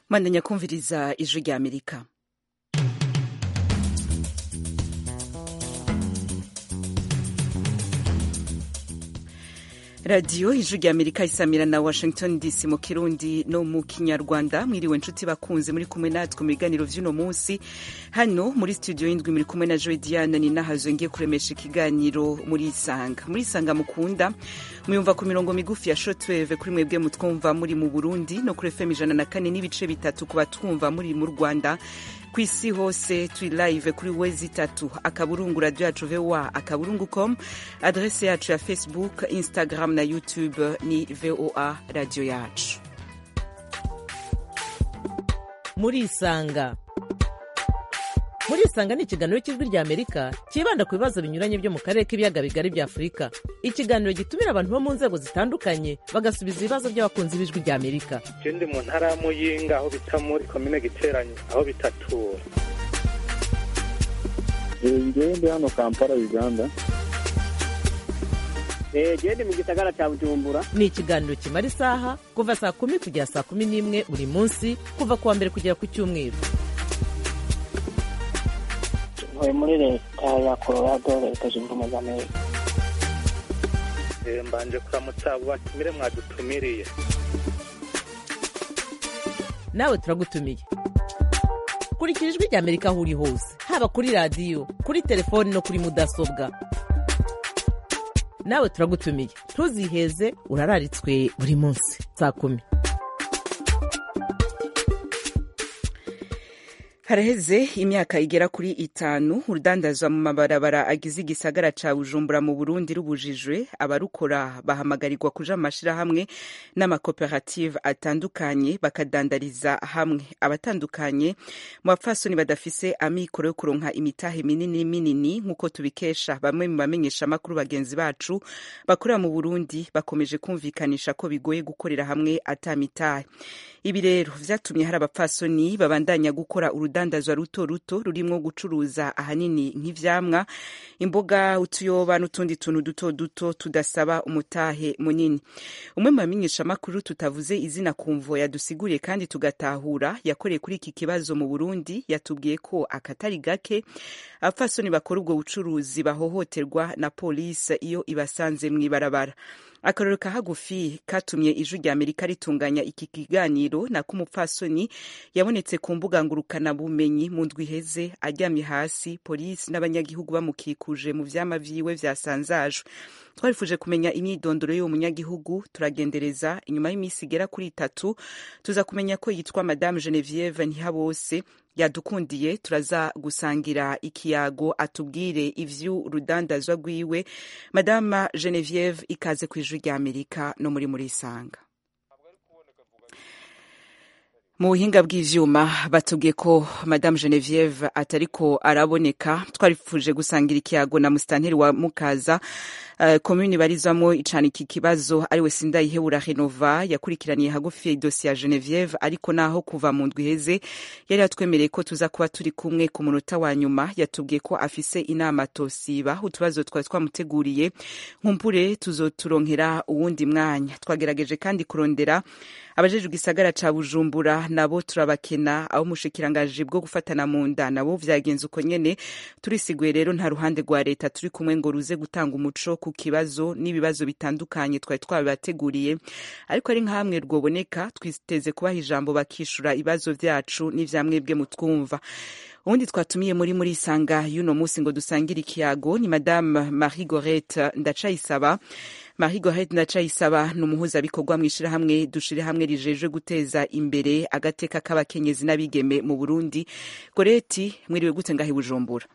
mwandanya kumviriza ijwi rya amerika radiyo ijwi rya amerika isamira na washington dc mu kirundi no mu kinyarwanda mwiriwe nshuti bakunze muri kumwe natwe mu biganiro vy'uno munsi hano muri studio y'indwi muri kumwe na joy diane ni nahazo ngiye kuremesha ikiganiro muri isanga muri isanga mukunda muyumva ku mirongo migufi ya shortwave kuri mwebwe mutwumva muri mu burundi no kuri fm ijana na kane n'ibice bitatu ku batwumva muri mu rwanda ku isi hose turi live kuri wezi itatu akaburungu radio yacu voa akaburungu com adrese yacu ya facebook instagram na youtube ni voa radio yacu murisanga murisanga ni ikiganiro cy'ijwi rya amerika cyibanda ku bibazo binyuranye byo mu karere k'ibiyaga bigari bya afurika ikiganiro gitumira abantu bo mu nzego zitandukanye bagasubiza ibibazo by'abakunzi b'ijwi rya amerika je ndi mu ntara ya muyinga aho bita muri komine giteranye aho bitatura ngewe ndi hano kampala uganda gende mu gisagara cya bujumbura ni ikiganiro kimara isaha kuva saa kumi kugera saa kumi n'imwe buri munsi kuva ku wa mbere kugera ku cyumweru ntuye muri leta ya colorado leta zunze ubumwe za amerika Eh, mbanje kuramutsa abo batumire mwadutumiriye nawe turagutumiye kurikira ijwi rya amerika aho uri hose haba kuri radiyo kuri telefoni no kuri mudasobwa nawe turagutumiye ntuziheze urararitswe buri munsi saa kumi haraheze imyaka igera kuri itanu urudandazwa mu mabarabara agize igisagara ca bujumbura mu burundi rubujijwe abarukora bahamagarirwa kuja mu mashirahamwe n'amakoperative atandukanye bakadandariza hamwe abatandukanye mu bapfasoni badafise amikoro yo kuronka imitahe minini minini nk'uko tubikesha bamwe mu bamenyesha amakuru bagenzi bacu bakorera mu burundi bakomeje kumvikanisha ko bigoye gukorera hamwe ata mitahe ibi rero vyatumye hari abapfasoni babandanya gukora urudandazwa ruto ruto rurimwo gucuruza ahanini nk'ivyamwa imboga utuyoba n'utundi tuntu duto duto tudasaba umutahe munini umwe mu bamenyeshamakuru tutavuze izina kumvo yadusiguriye kandi tugatahura yakoreye kuri iki kibazo mu burundi yatubwiye ko akatari gake abapfasoni bakora ubwo bucuruzi bahohoterwa na polisi iyo ibasanze mw'ibarabara akarorero ka hagufi katumye ijwi rya amerika ritunganya iki kiganiro nako umupfasoni yabonetse ku mbuga ngurukanabumenyi mu ndwi iheze aryamye hasi polisi n'abanyagihugu bamukikuje mu vyama vyiwe vyasanzajwe twarifuje kumenya imyidondoro y'uwo munyagihugu turagendereza inyuma y'iminsi igera kuri itatu tuza kumenya ko yitwa madame genevieve ntihabose yadukundiye turaza gusangira ikiyago atubwire ivy'urudandazwa rwiwe madama genevieve ikaze ku ijwi rya amerika no muri muri isanga mu buhinga bw'ivyuma batubwiye ko madame genevieve atariko araboneka twarifuje gusangira ikiyago na musitanteri wa mukaza uh, komuni barizwamo icana iki kibazo ariwe sindayihebura renova yakurikiraniye hagufi idosiye ya genevieve ariko naho kuva mu ndwi iheze yari yatwemereye ko tuza kuba turi kumwe ku munota wa nyuma yatubwiye ko afise inama tosiba utubazo twari twamuteguriye nkumpure tuzoturonkera uwundi mwanya twagerageje kandi kurondera abajejwe igisagara ca bujumbura nabo turabakena abo mushikirangaji bwo gufatana mu nda nabo vyagenze uko nyene turisiguye rero nta ruhande rwa leta turi kumwe ngo ruze gutanga umuco ku kibazo n'ibibazo bitandukanye twari twabibateguriye ariko ari nk'amwe rwoboneka twiteze kubaha ijambo bakishura ibibazo vyacu n'ivyamwebwe mutwumva ubundi twatumiye muri muri isanga y'uno munsi ngo dusangire ikiyago ni madame marie gorete ndacayisaba marie gorete ndacayisaba ni umuhuzabikorwa mw'ishirahamwe dushire hamwe rijejwe guteza imbere agateka k'abakenyezi n'abigeme mu burundi goreti mwiriwe gute ngaho i bujumbura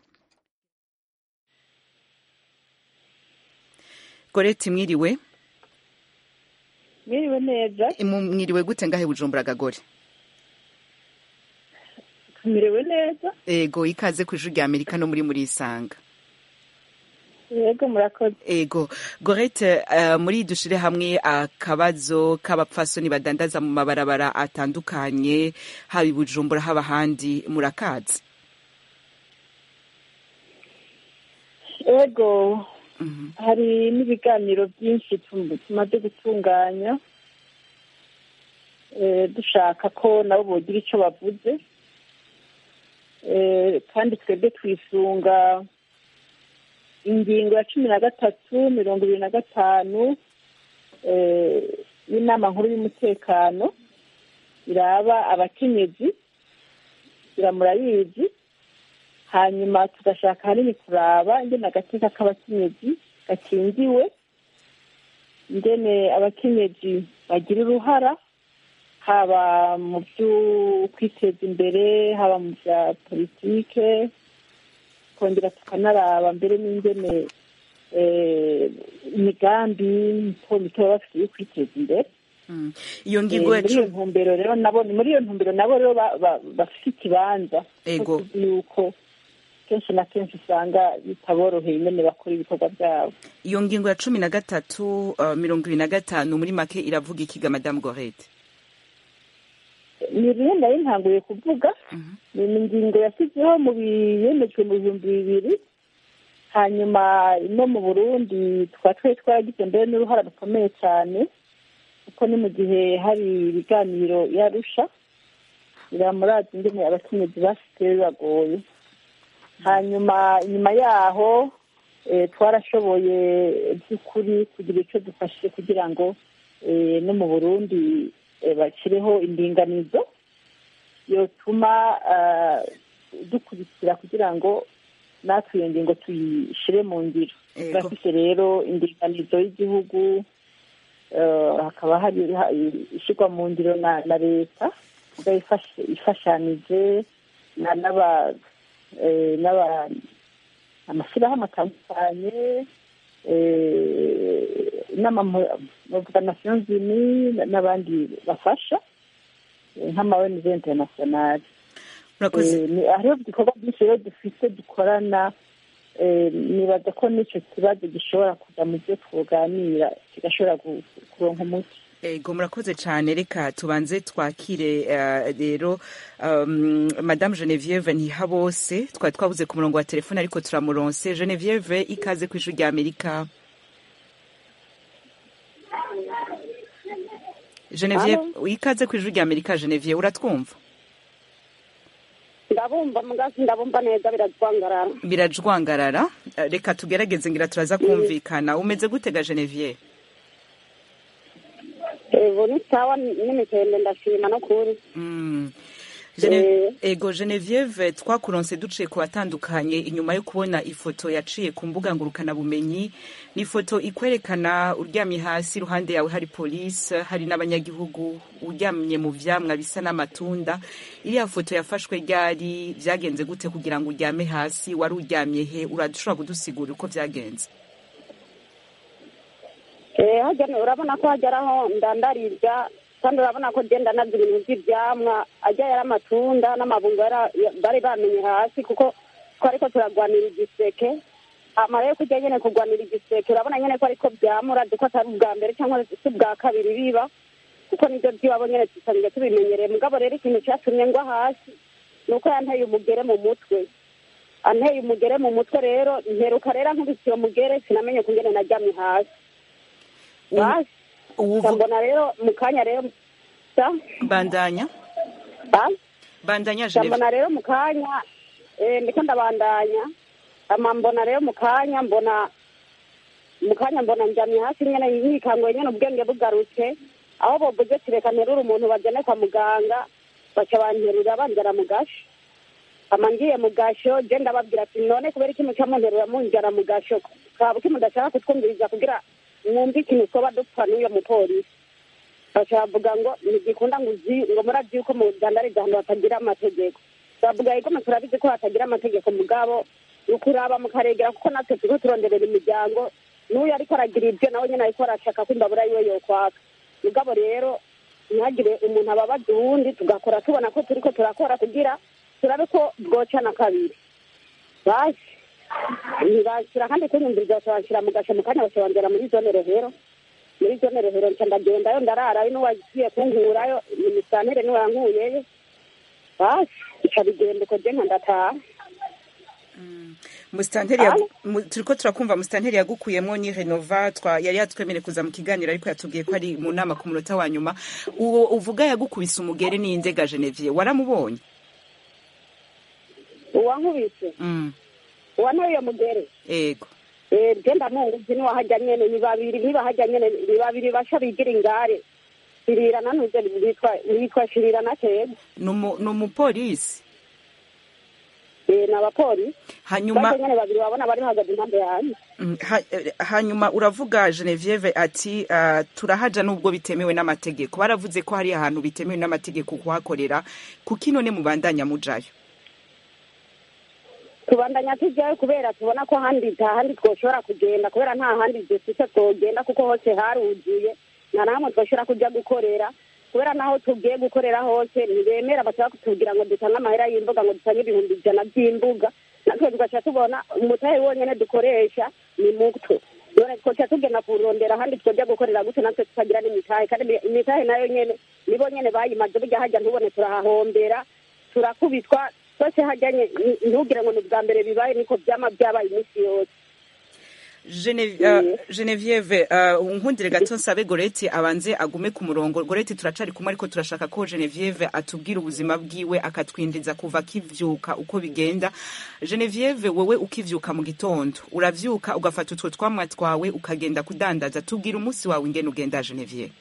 goreti mwiriwe mwiriwe neza mwiriwe gute ngaho i bujumbura gagore tumerewe neza ego ikaze ku ijwi rya amerika no muri muri isanga yego murakoze ego gorete uh, muri dushire hamwe akabazo k'abapfasoni badandaza mu mabarabara atandukanye haba i bujumbura haba ahandi murakazi ego hari n'ibiganiro byinshi tumaze gutunganya eh, dushaka ko nabo bogira icyo bavuze Eh, kandi twebwe twisunga ingingo ya cumi na gatatu mirongo ibiri na gatanu eh, y'inama nkuru y'umutekano iraba abakenyezi iramurayizi hanyuma tugashaka hanini kuraba ingene agateka k'abakenyezi gakingiwe ingene abakenyezi bagira uruhara haba mu byo kwiteza imbere haba mu bya politike twongera tukanaraba mbere n'ingene eh, imigambi mito mito baba bafite yo kwiteza imbere Mm. iyo Eh, ngingo ya muri iyo cumi ntumbero rero nabo ni muri iyo ntumbero nabo rero ba- ba- bafite ikibanza Ego. ko tuzi yuko kenshi na kenshi usanga bitaboroheye ingene bakora ibikorwa byabo iyo ngingo ya cumi na gatatu uh, mirongo ibiri na gatanu muri make iravuga ikiga madamu gorete ni rimwe nari ntanguye kuvuga ni ingingo yashyizeho mu biyemejwe mu bihumbi bibiri hanyuma no mu burundi tukaba twari twaragize mbere n'uruhara rukomeye cyane kuko ni mu gihe hari ibiganiro yarusha biramuraza ingene abakenyezi basigaye bibagoye hanyuma inyuma yaho eh, twarashoboye by'ukuri kugira icyo dufashe kugira ngo eh, no mu burundi eh, bashyireho indinganizo yotuma ah, dukurikira kugira ngo natwe iyo ngingo tuyishyire mu ngiro Ego. turafite rero indinganizo y'igihugu eh, hakaba hari ha- ishyirwa mu ngiro na na leta iba ifashe- ifashanije na- n'aba eh, n'aba amashyirahamwe atandukanye eh, n'amavuga nations unies n'abandi bafasha eh, nk'ama ONG internationale murakoze Eh, ni- hariho ibikorwa byinshi rero dufite dukorana eh, nibaza ko n'icyo kibazo gishobora kuza mu byo tuganira kigashobora gu- kuronka umuti ego murakoze cyane reka tubanze twakire eh, rero um, madame genevieve ntihabose twari twabuze ku murongo wa telefone ariko turamuronse genevieve ikaze ku ijwi rya amerika genevieve ikaze ku ijwi rya amerika genevieve uratwumva ndabumva mugazi ndabumva neza biratwangarara birajwangarara Eh, reka tugerageze ngira turaza kumvikana umeze gutega genevieve ubu ni sawa n'imikende ndashima no kuri Mm. Gene- ego genevieve twakuronse duciye ku batandukanye inyuma yo kubona ifoto yaciye ku mbuga ngurukanabumenyi ni ifoto ikwerekana uryamye hasi iruhande yawe hari polisi hari n'abanyagihugu uryamye mu vyamwa bisa n'amatunda iriya foto yafashwe ryari vyagenze gute kugira ngo uryame hasi wari uryamye he urashobora kudusigurira uko vyagenze Eh, hajya ni- urabona ko hajya araho ndandarirya kandi urabona ko genda nabyo ibintu by'ibyamwa ajya yari amatunda n'amabungo yara- ya- bari bamenye hasi kuko twari ko turagwanira igiseke amara yo kujya nyene kugwanira igiseke urabona nyene ko ariko byamura ko atari ubwa mbere cyangwa si ubwa kabiri biba kuko nibyo by'iwabo nyene dusanzwe tubimenyereye mugabo rero ikintu cyatumye ngwa hasi ni uko yanteye umugere mu mutwe anteye umugere mu mutwe rero nteruka rero ankubise iyo mugere sinamenye kungene naryamye hasi basi ubu mbona rero mu kanya rero sa bandanya sa bandanya genevieve mbona rero mu kanya eh, ndiko ndabandanya ama mbona rero mu kanya mbona mu kanya mbona njamye hasi nyene yikanguye nyene ubwenge bugarutse aho bovuze ati reka nterure umuntu bajane kwa muganga baca banterura banjana mu gasho ama ngiye mu gasho je ndababwira ati none kubera iki muca munterura munjana mu gasho kaba ki mudashaka kutwumviriza kugira mwumve ikintu twoba dupfa n'uyo mupolisi baca bavuga ngo ntigikunda ngo uzi ngo murabyi yuko mudandariza ahantu hatagira amategeko bavuga yuko mwe turabizi ko hatagira amategeko mugabo ni ukuraba mukaregera kuko natwe turiko turonderera imiryango n'uyu ariko aragira ibyo nawe nyene ariko arashaka ko imbabura yiwe yokwaka mugabo rero ntihagire umuntu ababaza uwundi tugakora tubona ko turiko turakora kugira turabe ko bwocana kabiri basi ntibashyira kandi kunyumviriza bakabashyira mu gasho mu kanya bakabanzira muri zone rehero muri zone rehero nca ndagendayo ndararayo n'uwagiye kunkurayo imisantere niwe yankuyeyo basi ica bigenda uko je nka ndataha musitanteri yagu- mu- turiko turakumva musitanteri yagukuyemwo ni renova twa yari yatwemereye kuza mu kiganiro ariko yatubwiye ko ari mu nama ku munota wa nyuma uwo uvuga yagukubise umugere ni indega genevier waramubonye uwankubise Mm, uwantoye mugere ego Eh, je ndamunguzi niwahajya nyene ni babiri nibahajya nyene ni babiri basha bigira ingare shirira nanuze bitwa bitwa shirira na tega ni umu- ni umupolisi eh n'abapolisi hanyuma baje nyene babiri babona bari bahagaze impande yanjye Mm, ha- eh, hanyuma uravuga genevieve ati ah, turahaja nubwo bitemewe n'amategeko baravuze ko hari ahantu bitemewe n'amategeko kuhakorera kuki none mubandanya mujayo tubandanya tujyayo kubera tubona ko handi nta handi twoshobora kugenda kubera nta handi dufite twogenda kuko hose haruzuye nta namwe twoshobora kujya gukorera kubera naho tugiye gukorera hose ntibemera bashaka kutubwira ngo dutange amahera y'imbuga ngo dutange ibihumbi ijana by'imbuga natwe tugaca tubona umutahe wonyene dukoresha ni muto none twoca tugenda kurondera ahandi twojya gukorera gute natwe tukagira n'imitahe kandi imi- imitahe nayo nyene nibo nyene bayimaze burya hajya ntubone turahahombera turakubitwa twese hajyanye ntugire ngo ni ubwa mbere bibaye niko byama byabaye iminsi yose Gene- ah, genevieve ah, unkundire gato nsabe goreti abanze agume ku murongo goreti turacari kumwe ariko turashaka ko genevieve atubwira ubuzima bwiwe akatwinjiza kuva akivyuka uko bigenda genevieve wowe ukivyuka mu gitondo uravyuka ugafata utwo twamwa twawe ukagenda kudandaza tubwira umunsi wawe ingene ugenda genevieve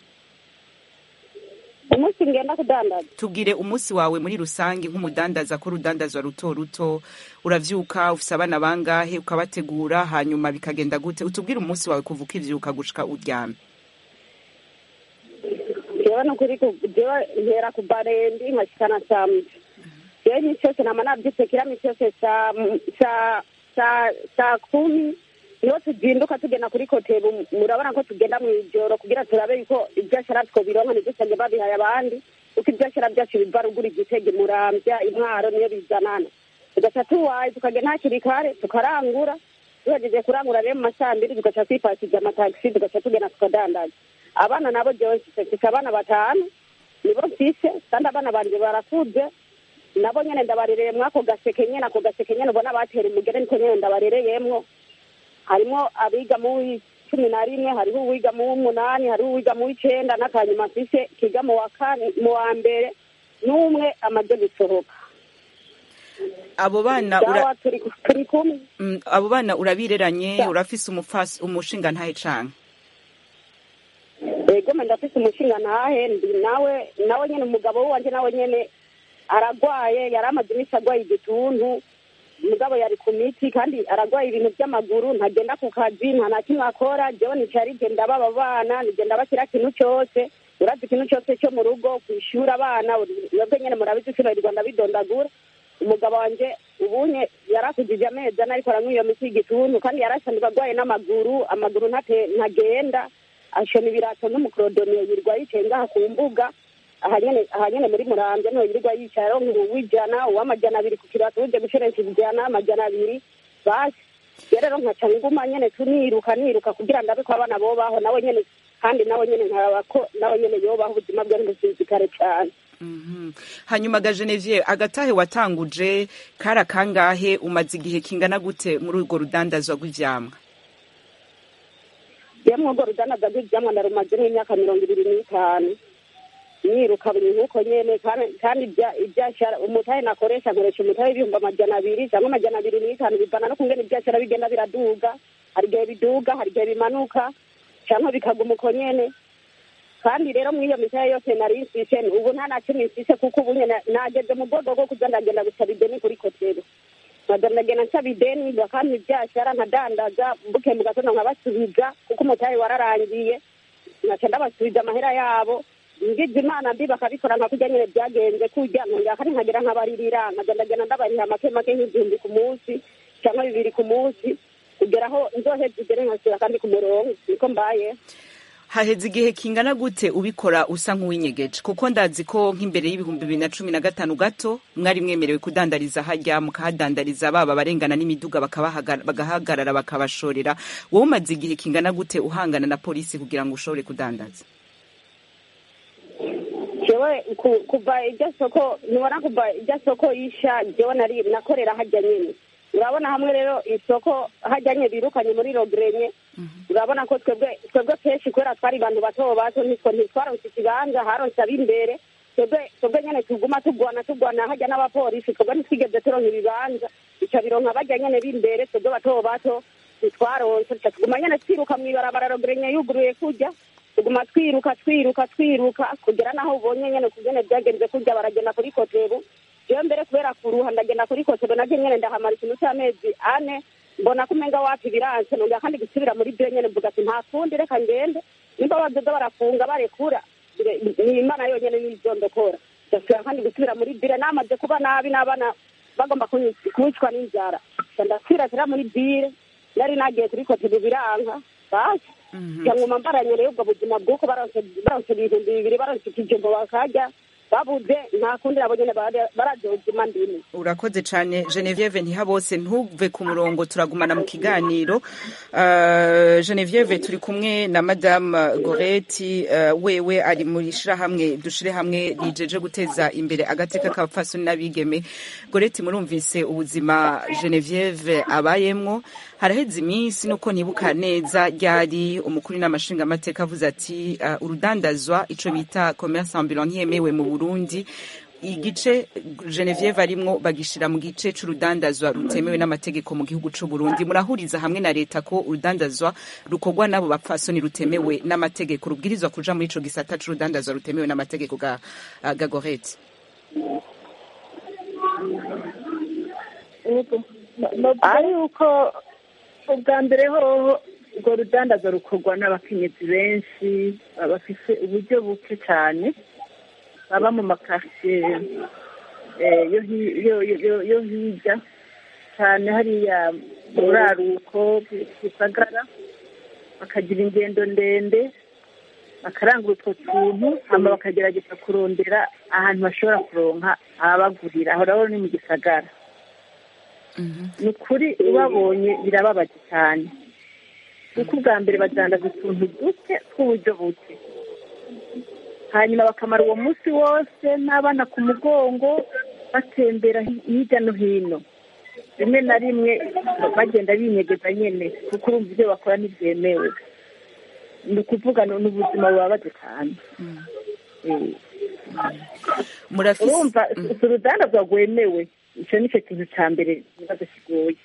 umunsi ngenda kudandaza tubwire umunsi wawe muri rusange nk'umudandaza ko urudandazwa ruto ruto uravyuka ufise abana bangahe ukabategura hanyuma bikagenda gute utubwire umunsi wawe kuva ukivyuka gushika uryame jewe nukuri ku- jewe ntera ku barendi nkashikana saa mbi jewe iminsi yose nama navyutse kira minsi yose saa m- saa saa saa kumi niho tuzinduka tugenda kuri kotebu murabona ko tugenda mw'ijoro kugira turabe yuko ivyashara twobironka ntidusange babihaye abandi kuko ivyashara vyacu biva ruguru igitege muramvya intwaro niyo bizanana tugaca tuwaye tukagenda hakiri kare tukarangura tuhejeje kurangura rero mu masambiri tugaca twipakija amatagisi tugaca tugenda tukadandaza abana nabo jewe mfise mfise abana batanu nibo mfise kandi abana banje barakuze nabo nyene ndabarereye mwako gaseke nyene ako gaseke nyene ubona batera umugere niko nyene ndabarereyemwo harimwo abiga mu w'icumi na rimwe hariho uwiga mu w'umunani hariho uwiga mu w'icenda n'akanyuma mfise kiga mu wa kane mu wa mbere n'umwe amaze gusohoka abo bana ura, sawa turi turi kumwe mm, abo bana urabireranye Ya. urafise umufasi umushinga ntahe canke ego me ndafise umushinga ntahe ndi nawe nawe nyene umugabo wanje nawe nyene aragwaye yari amaze iminsi agwaye igituntu umugabo yari ku miti kandi aragwaye ibintu by'amaguru ntagenda ku kazi nta na kimwe akora jewe nicara igenda baba bana nigenda bashyira kintu cyose urazi ikintu cyose cyo mu rugo kwishura abana mwebwe nyene murabizi sibarirwa ndabidondagura umugabo wanje ubunye yarakujije amezi ane ariko aranywa iyo miti y'igituntu kandi yarasanzwe agwaye n'amaguru amaguru ntate ntagenda ashona ibirato n'umukorodoniye yirirwa yicaye ngaha ku mbuga aha nyene aha nyene muri muramvya niho yirirwa yicaye aronka uw'ijana uw'amajana abiri ku kirato uje gushorensha ijana amajana abiri basi rero rero nkaca nguma nyene tuniruka niruka kugira ndabe ko abana bobaho nawe nyene kandi nawe nyene nkaraba ko nawe nyene yobaho ubuzima bwe ntibusinzikare cane Mhm. hanyuma ga genevieve agatahe watanguje kari akangahe umaze igihe kingana gute muri urwo rudandazwa rw'ivyamwa yemwe urwo rudandaza rw'ivyamwa narumaze n'imyaka mirongo ibiri n'itanu niruka buri nkuko nyene kandi- kandi ibya- ivyashara umutahe nakoresha nkoresha umutahe w'ibihumbi amajana abiri canke amajana abiri n'itanu bivana no kungene ivyashara bigenda biraduga hari igihe biduga hari igihe bimanuka canke bikaguma uko nyene kandi rero muri iyo mitahe yose nari mfise ubu nta na kimwe mfise kuko ubu nyene nageze mu bwego bwo kuza ndagenda gusaba ideni kuri kotero nkaza ndagenda nsaba ideni bakampa ivyashara nkadandaza mbuke mu gatondo nkabasubiza kuko umutahe wararangiye nkaca ndabasubiza amahera yabo ngize imana mbi bakabikora nka kurya nyene byagenze kurya nkongera kandi nkagera nkabaririra nkaza ndagenda ndabariha make make nk'igihumbi ku munsi cyangwa bibiri ku munsi kugera aho nzoheza igere nkasubira kandi ku murongo niko mbaye haheze igihe kingana gute ubikora usa nk'uwinyegeje kuko ndazi ko nk'imbere y'ibihumbi bibiri na cumi na gatanu gato mwari mwemerewe kudandariza hajya mukahadandariza baba abarengana n'imiduga bakabahaga- bagahagarara bakabashorera wowe umaze igihe kingana gute uhangana na polisi kugira ngo ushobore kudandaza jewe ku- kuva iryo soko ntibona kuva iryo soko yisha jewe nari nakorera hajya nyene urabona hamwe rero isoko hajyanye birukanye muri rogirenye urabona ko twebwe twebwe kenshi kubera twari abantu bato bato nitwo ntitwaronse ikibanza haronse ab'imbere twebwe twebwe nyene tuguma tugwana tugwana hajya n'abapolisi twebwe ntitwigeze turonka ibibanza ico bironka bajya nyene b'imbere twebwe bato bato ntitwaronse tuca tuguma nyene twiruka mw'ibarabara rogirenye yuguruye kurya tuguma twiruka twiruka twiruka kugera naho ubonye nyene kugene byagenze kurya baragenda kuri kotebu jewe mbere kubera kuruha ndagenda kuri kotebu naje nyene ndahamara ikintu c'amezi ane mbona ko umenga wapi biranse nongera kandi gusubira muri byo nyene mvuga ati nta kundi reka ngende nimba bazoza barafunga barekura ni imana yonyene nizondokora ndasubira kandi gusubira muri bire namaze kuba nabi n'abana bagomba kunyic- kunyicwa n'inzara Nca ndasubira tera muri bire nari nagiye kuri kotebu biranka basi cyangwa mbaranye rero ubwo buzima bw'uko baronse baronse ibihumbi bibiri baronse ikijumbo bakarya babuze nta kundi nabo nyene bara- baraje ubuzima ndimo urakoze cyane genevieve ntihabose ntuve ku murongo turagumana mu kiganiro Uh, genevieve turi kumwe na madame goreti uh, wewe ari muri shirahamwe dushire hamwe rijeje guteza imbere agateka k'abapfasoni n'abigeme goreti murumvise ubuzima genevieve abayemwo haraheze iminsi nuko nibuka neza ryari umukuru n'amashinga amateka avuze ati uh, urudandazwa ico bita commerce ambulant ntiyemewe mu burundi igice Genevieve arimwo bagishira mu gice c'urudandazwa rutemewe n'amategeko mu gihugu c'u Burundi murahuriza hamwe na leta ko urudandazwa rukorwa n'abo bapfasoni rutemewe n'amategeko rubwirizwa kuja muri ico gisata c'urudandazwa rutemewe n'amategeko ga uh, Gagorete novuga yuko ubwa mbere hoho urwo rudandaza rukorwa n'abakenyezi benshi bafise uburyo buke cyane baba mu makaritsiye eh, yo hi- yo- yo- yo hirya cyane hariya mu buraruko gisagara bakagira ingendo ndende bakarangura utwo tuntu hama bakagerageza kurondera ahantu bashobora kuronka ababagurira aho rero ni mu gisagara ni ukuri ubabonye birababaje cyane kuko ubwa mbere badandaza utuntu duke tw'uburyo buke hanyuma bakamara uwo munsi wose n'abana ku mugongo batembera hi- hirya no hino rimwe na rimwe bagenda binyegeza nyine kuko urumva ibyo bakora ntibyemewe ni ukuvuga ni ni ubuzima bubabaje cyane Eh, murafise urumva si urudandazwa rwemewe icyo ni cyo kintu cya mbere ikibazo kigoye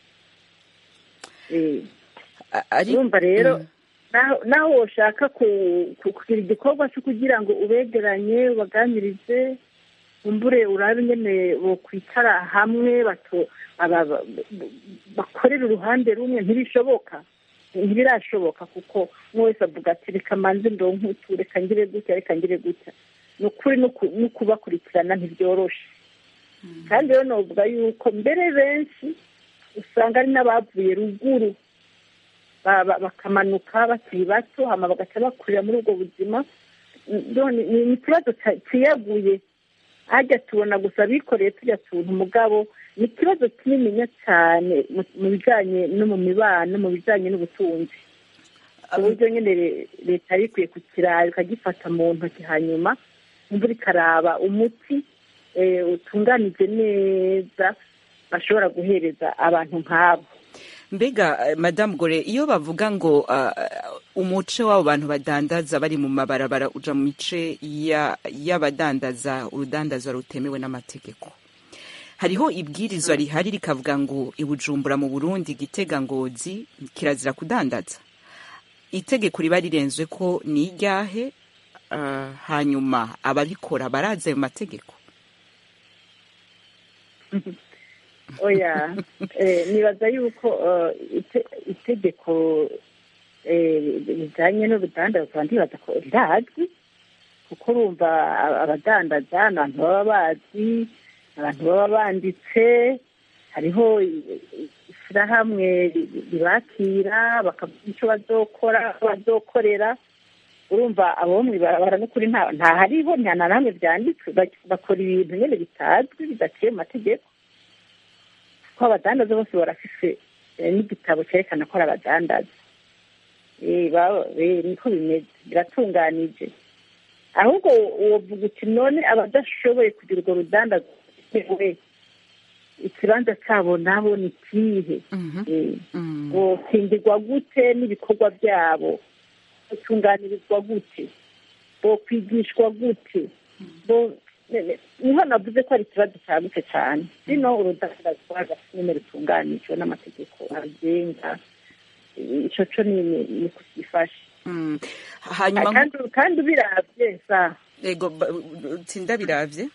Eh, A- ari urumva rero naho naho woshaka ku- ku- kugira igikorwa cyo kugira ngo ubegeranye ubaganirize umbure urabe nyene bokwicara hamwe bato aba- ba- bakorera uruhande rumwe ntibishoboka ntibirashoboka kuko umwe wese avuga ati reka manze ndonke utu reka ngire gutya reka ngire gutya ni ukuri no ku- no kubakurikirana ntibyoroshe kandi rero novuga yuko mbere benshi usanga ari n'abavuye ruguru ba- ba- bakamanuka bakiri bato hama bagaca bakurira muri ubwo buzima none ni ni ikibazo ca- ciyaguye hajya tubona gusa abikoreye tujya tuntu umugabo ni ikibazo kinininya cyane mu- mu bijanye no mu mibano mu bijanye n'ubutunzi ku buryo nyine re- leta yari ikwiye kukiraba ikagifata mu ntoki hanyuma imvura ikaraba umuti eh, utunganije neza bashobora guhereza abantu nk'abo mbega eh, madame gore iyo bavuga ngo uh, umuce w'abo bantu badandaza bari mu mabarabara uja mu mice ya- y'abadandaza urudandazwa rutemewe n'amategeko hariho ibwirizwa rihari rikavuga ngo ibujumbura mu burundi gitega ngozi kirazira kudandaza itegeko riba rirenzwe ko ni iryahe uh, hanyuma ababikora barazi ayo mategeko oya eh, nibaza yuko eh, ite- itegeko eh, rijanye n'urudandazwa ndibaza ko rirazwi kuko urumva a- abadandaza ni abantu baba bazi abantu baba banditse hariho i- i- ishirahamwe ri- ribakira bakavuga icyo bazokora aho bazokorera urumva abo mw'ibarabara n'ukuri nta nta hariho nta na namwe byanditswe bak- bakora ibintu nyine bitazwi bidaciye mu mategeko ko abadandaza bose barafise eh, n'igitabo cyerekana ko ari abadandaza Eh, baba- eh, niko bimeze biratunganije ahubwo wovuga uti none abadashoboye kugira urwo rudandaza we ikibanza cyabo nabo ni kihe Mhm. Eh, Mm. bokingirwa gute n'ibikorwa byabo botunganirizwa gute bokwigishwa gute bo ne- ne- niho navuze ko ari ikibazo cyagutse cyane rino urudandazwa nyine rutunganijwe n'amategeko abigenga ico co ni ni- ni kugifasha Mm. hanyuma kandi kandi ubiravye sa ego ba- tsinda biravye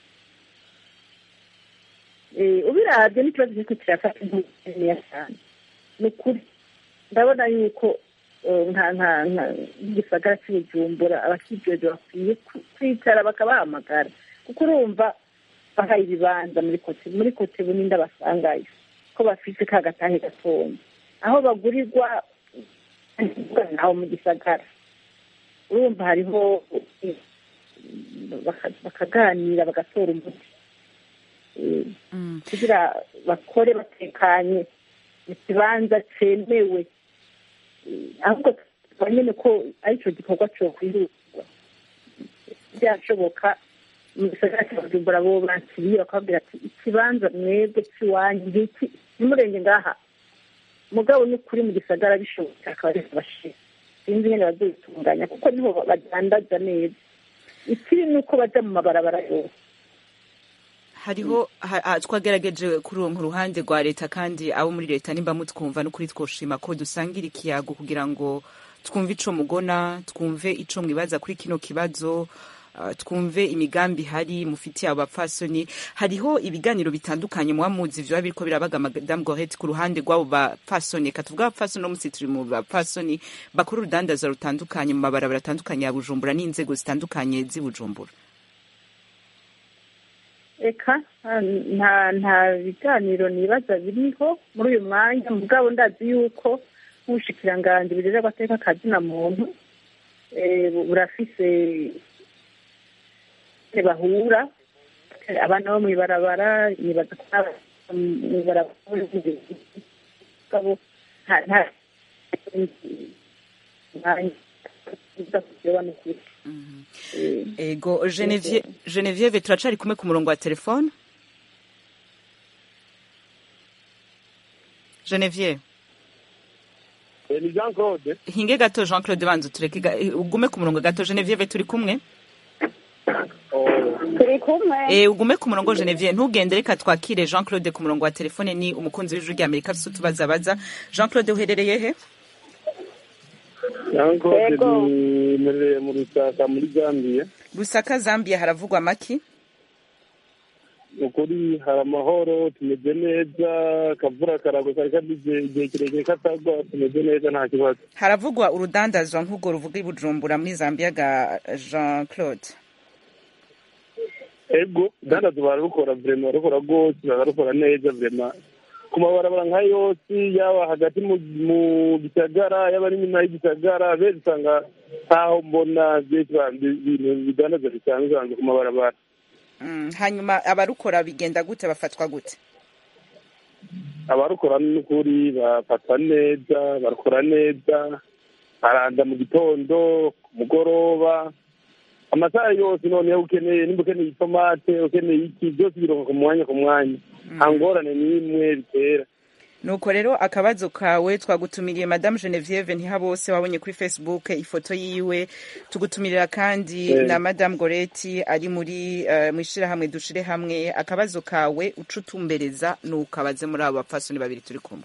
eh, ubiravye n'ikibazo kiriko kirafata nkeya cyane ni ukuri ndabona yuko eh, nka nka nka nk'igisagara cy'ubujumbura abakijeje bakwiye ku- kwicara bakabahamagara kuko urumva bahaye ibibanza muri kote muri kote bunini ndabasangayo ko bafite ka gatahe gatonya aho bagurirwa aho mu gisagara urumva hariho eh, baka- bakaganira bagatora umuti Eh, Mm. kugira bakore batekanye mu kibanza cyemewe Eh, ahubwo tuba nyine ko aricyo gikorwa cyokwihutwa byashoboka mu gisagara cya bujumbura bo bakiriye bakababwira ati ikibanza mwebwe cy'iwanyu ngiki nimurenge ngaha mugabo ni ukuri mu gisagara bishobotse akaba ari bashira sinzi nyine bazobitunganya kuko niho badandaza neza ikibi ni uko baja mu mabarabara yose hariho ha- ha- twagerageje kuronka uruhande rwa leta kandi abo muri leta nimba mutwumva n'ukuri twoshima ko dusangira ikiyago kugira ngo twumve ico mugona twumve ico mwibaza kuri kino kibazo uh, twumve imigambi hari mufitiye abo bapfasoni hariho ibiganiro bitandukanye muba muzi vyoba biriko birabaga madame gorete ku ruhande rw'abo bapfasoni reka tuvuge abapfasoni no musi turi mu bapfasoni bakora urudandaza rutandukanye mu mabarabara atandukanye ya bujumbura n'inzego zitandukanye z'i bujumbura eka nta nta biganiro nibaza biriho muri uyu mwanya mugabo ndazi yuko nk'ubushikiranganji burera agateka kazina muntu eh, burafise eh, bahura eh, abana bo mw'ibarabara nibaza ko n'aba- mw'ibarabara mugabo nta nta mwanya uza kureba n'ukuri Eh, ego Genevieve Genevieve turacari kumwe ku murongo wa telefone Genevieve ni jean claude hinge gato Jean Claude banza tureke ga- ugume ku murongo gato Genevieve turi kumwe turi kumwe eh ugume ku murongo Genevieve ntugende reka twakire Jean Claude ku murongo wa telefone ni umukunzi w'ijuru rya Amerika afite utubaza baza Jean Claude uherereye he jean claude Yego. nimereye mu rusaka muri gambia Lusaka Zambia haravugwa maki ukuri hari amahoro tumeze neza akavura karagwa kari kagize igihe kirekire katagwa tumeze neza nta kibazo haravugwa urudandazwa nk'ubwo ruvuga i Bujumbura muri Zambia ga Jean Claude ego dandazo bararukora vrema bararukora rwose bararukora neza vrema ku mabarabara nka yose yaba hagati mu mu gisagara yaba ari inyuma y'igisagara beza usanga ntaho mbona byinshi ibintu bidandaza bisanzwe hanze ku mabarabara Mm, hanyuma abarukora bigenda gute bafatwa gute abarukora n'ukuri bafatwa neza barukora neza baranda mu gitondo ku mugoroba amasaha yose noneho ukeneye nimba ukeneye itomate ukeneye iki byose bironka ku mwanya ku mwanya nta ngorane n'imwe bitera nuko rero akabazo kawe twagutumiriye madame genevieve ntihabose wabonye kuri facebook ifoto yiwe tugutumirira kandi Eh. na madame goreti ari muri uh, mu ishyirahamwe dushire hamwe akabazo kawe uca utumbereza nukabaze muri abo bapfasoni babiri turi kumwe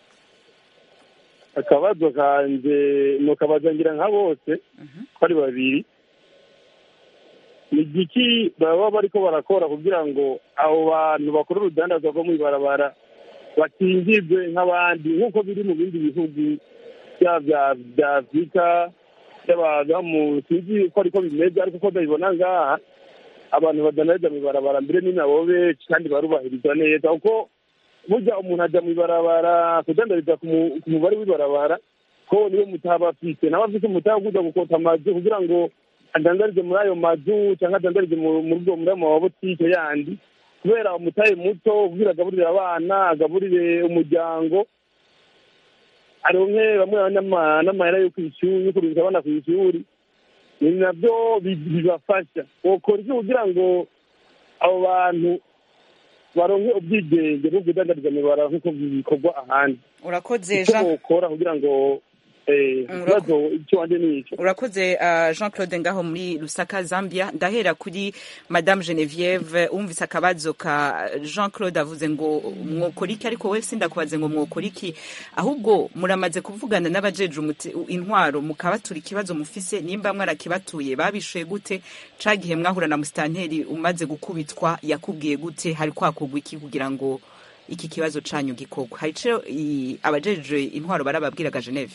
akabazo kanje nukabaza ngira nka bose ko ari babiri ni igiki baba bariko barakora kugira ngo abo bantu bakora urudandazwa rwo mw'ibarabara bakingirwe nk'abandi nk'uko biri mu bindi bihugu byaba bya- bya afurika by'abantu mu sinzi ko ariko bimeze ariko uko ndabibona ngaha abantu badandariza mw'ibarabara mbere ni nabo benshi kandi barubahirizwa neza kuko burya umuntu ajya mw'ibarabara kudandariza ku mu- ku mubare w'ibarabara ko niwe mutaba afite nawe afite umutaba wo kuja gukota amazu kugira ngo adandarize muri ayo mazu cyangwa adandarize mu- muri ubwo muri ayo mabotike yandi kubera umutahe muto kugira agaburire abana agaburire umuryango aronke bamwe n'ama- n'amahera yo kw'ishuri yo kurungika abana kw'ishuri ni nabyo bi- bibafasha wokora iki kugira ngo abo bantu baronke ubwigenge bwo kudandariza mu ibarabara nk'uko bikorwa ahandi urakoze icyo jean bokora kugira ngo eh, Mm, ikibazo icyo wanje ni icyo urakoze uh, jean claude ngaho muri lusaka zambia ndahera kuri madame genevieve wumvise akabazo ka jean claude avuze ngo mwokora iki ariko we sindakubaze ngo mwokora iki ahubwo muramaze kuvugana n'abajeje umuti- intwaro mukabatura ikibazo mufise nimba mwarakibatuye babishuye gute ca gihe mwahura na musitanteri umaze gukubitwa yakubwiye gute hari kwakorwa iki kugira ngo iki kibazo canyu gikorwa hari ico i- abajeje intwaro barababwiraga geneve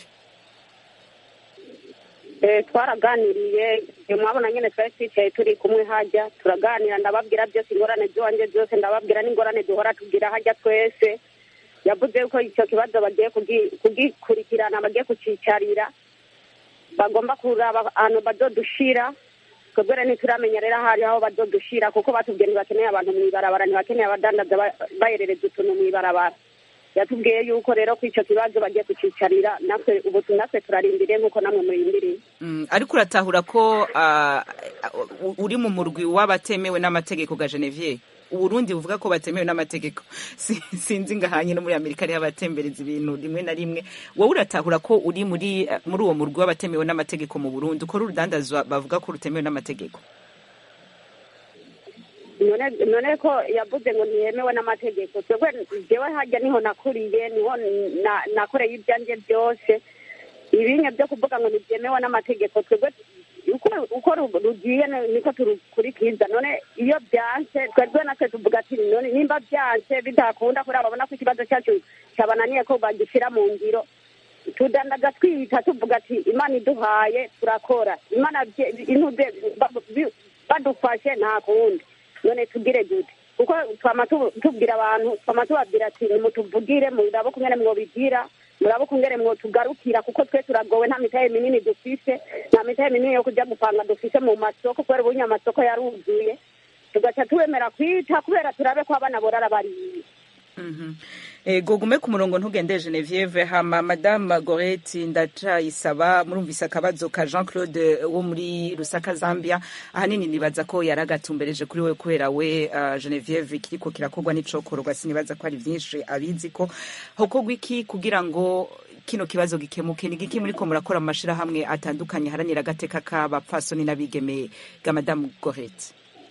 Eh, twaraganiriye iyo mwabona nyine twari twicaye turi kumwe hajya turaganira ndababwira byose ingorane z'iwanjye zose ndababwira n'ingorane duhora tugira hajya twese yavuze ko icyo kibazo bagiye kugi- kugikurikirana bagiye kucicarira bagomba kuraba ahantu bazodushira twebwe rero ntituramenya rero ahari aho bazodushira kuko batubwiye ntibakeneye abantu mu ibarabara ntibakeneye abadandaza ba- baherereza utuntu mu ibarabara yatubwiye yuko rero ko icyo kibazo bagiye kucicarira natwe ubu natwe turarindiriye nk'uko namwe murindiriye Mm, ariko uratahura ko ah, u- uri mu murwi w'abatemewe n'amategeko ga Genevieve uburundi buvuga ko batemewe n'amategeko Si- sinzi ngahanye no muri amerika ariho abatembereza ibintu rimwe na rimwe wowe uratahura ko uri muri eh, muri uwo murwi w'abatemewe n'amategeko mu burundi ukora urudandazwa bavuga ko rutemewe n'amategeko none none ko yavuze ngo ntiyemewe n'amategeko twebwe jewe hajya niho nakuriye niho na- nakoreye ibyanjye byose ibinye byo kuvuga ngo ntibyemewe n'amategeko twebwe uko uko ru- rugiye ni- niko turukurikiza none iyo byanse twebwe natwe tuvuga ati none nimba byanse bidakunda kubera babona ko ikibazo cyacu cyabananiye ko bagishyira mu ngiro tudandaga twiyita tuvuga ati imana iduhaye turakora imana bye- intuze ba- bi- badufashe nta kundi none tugire gute kuko twama tu- tubwira abantu twama tubabwira ati nimutuvugire murabe kungene mwobigira murabe kungene mwotugarukira kuko twe turagowe nta mitahe minini dufise nta mitahe minini yo kuja gupanga dufise mu masoko kubera ubunya amasoko yaruzuye tugaca tubemera kwita kubera turabe ko abana borara bariye Mhm. ego gume ku murongo ntugende Genevieve hama madame Goreti ndacayisaba murumvise akabazo ka Jean Claude wo muri Rusaka Zambia ahanini nibaza ko yaragatumbereje kuri we kubera we uh, Genevieve kiriko kirakorwa n'icokorwa sinibaza ko ari vyinshi abizi ko hokorwa iki kugira ngo kino kibazo gikemuke ni giki muriko murakora mu mashirahamwe atandukanye haranira agateka k'abapfasoni n'abigeme ga madame Goreti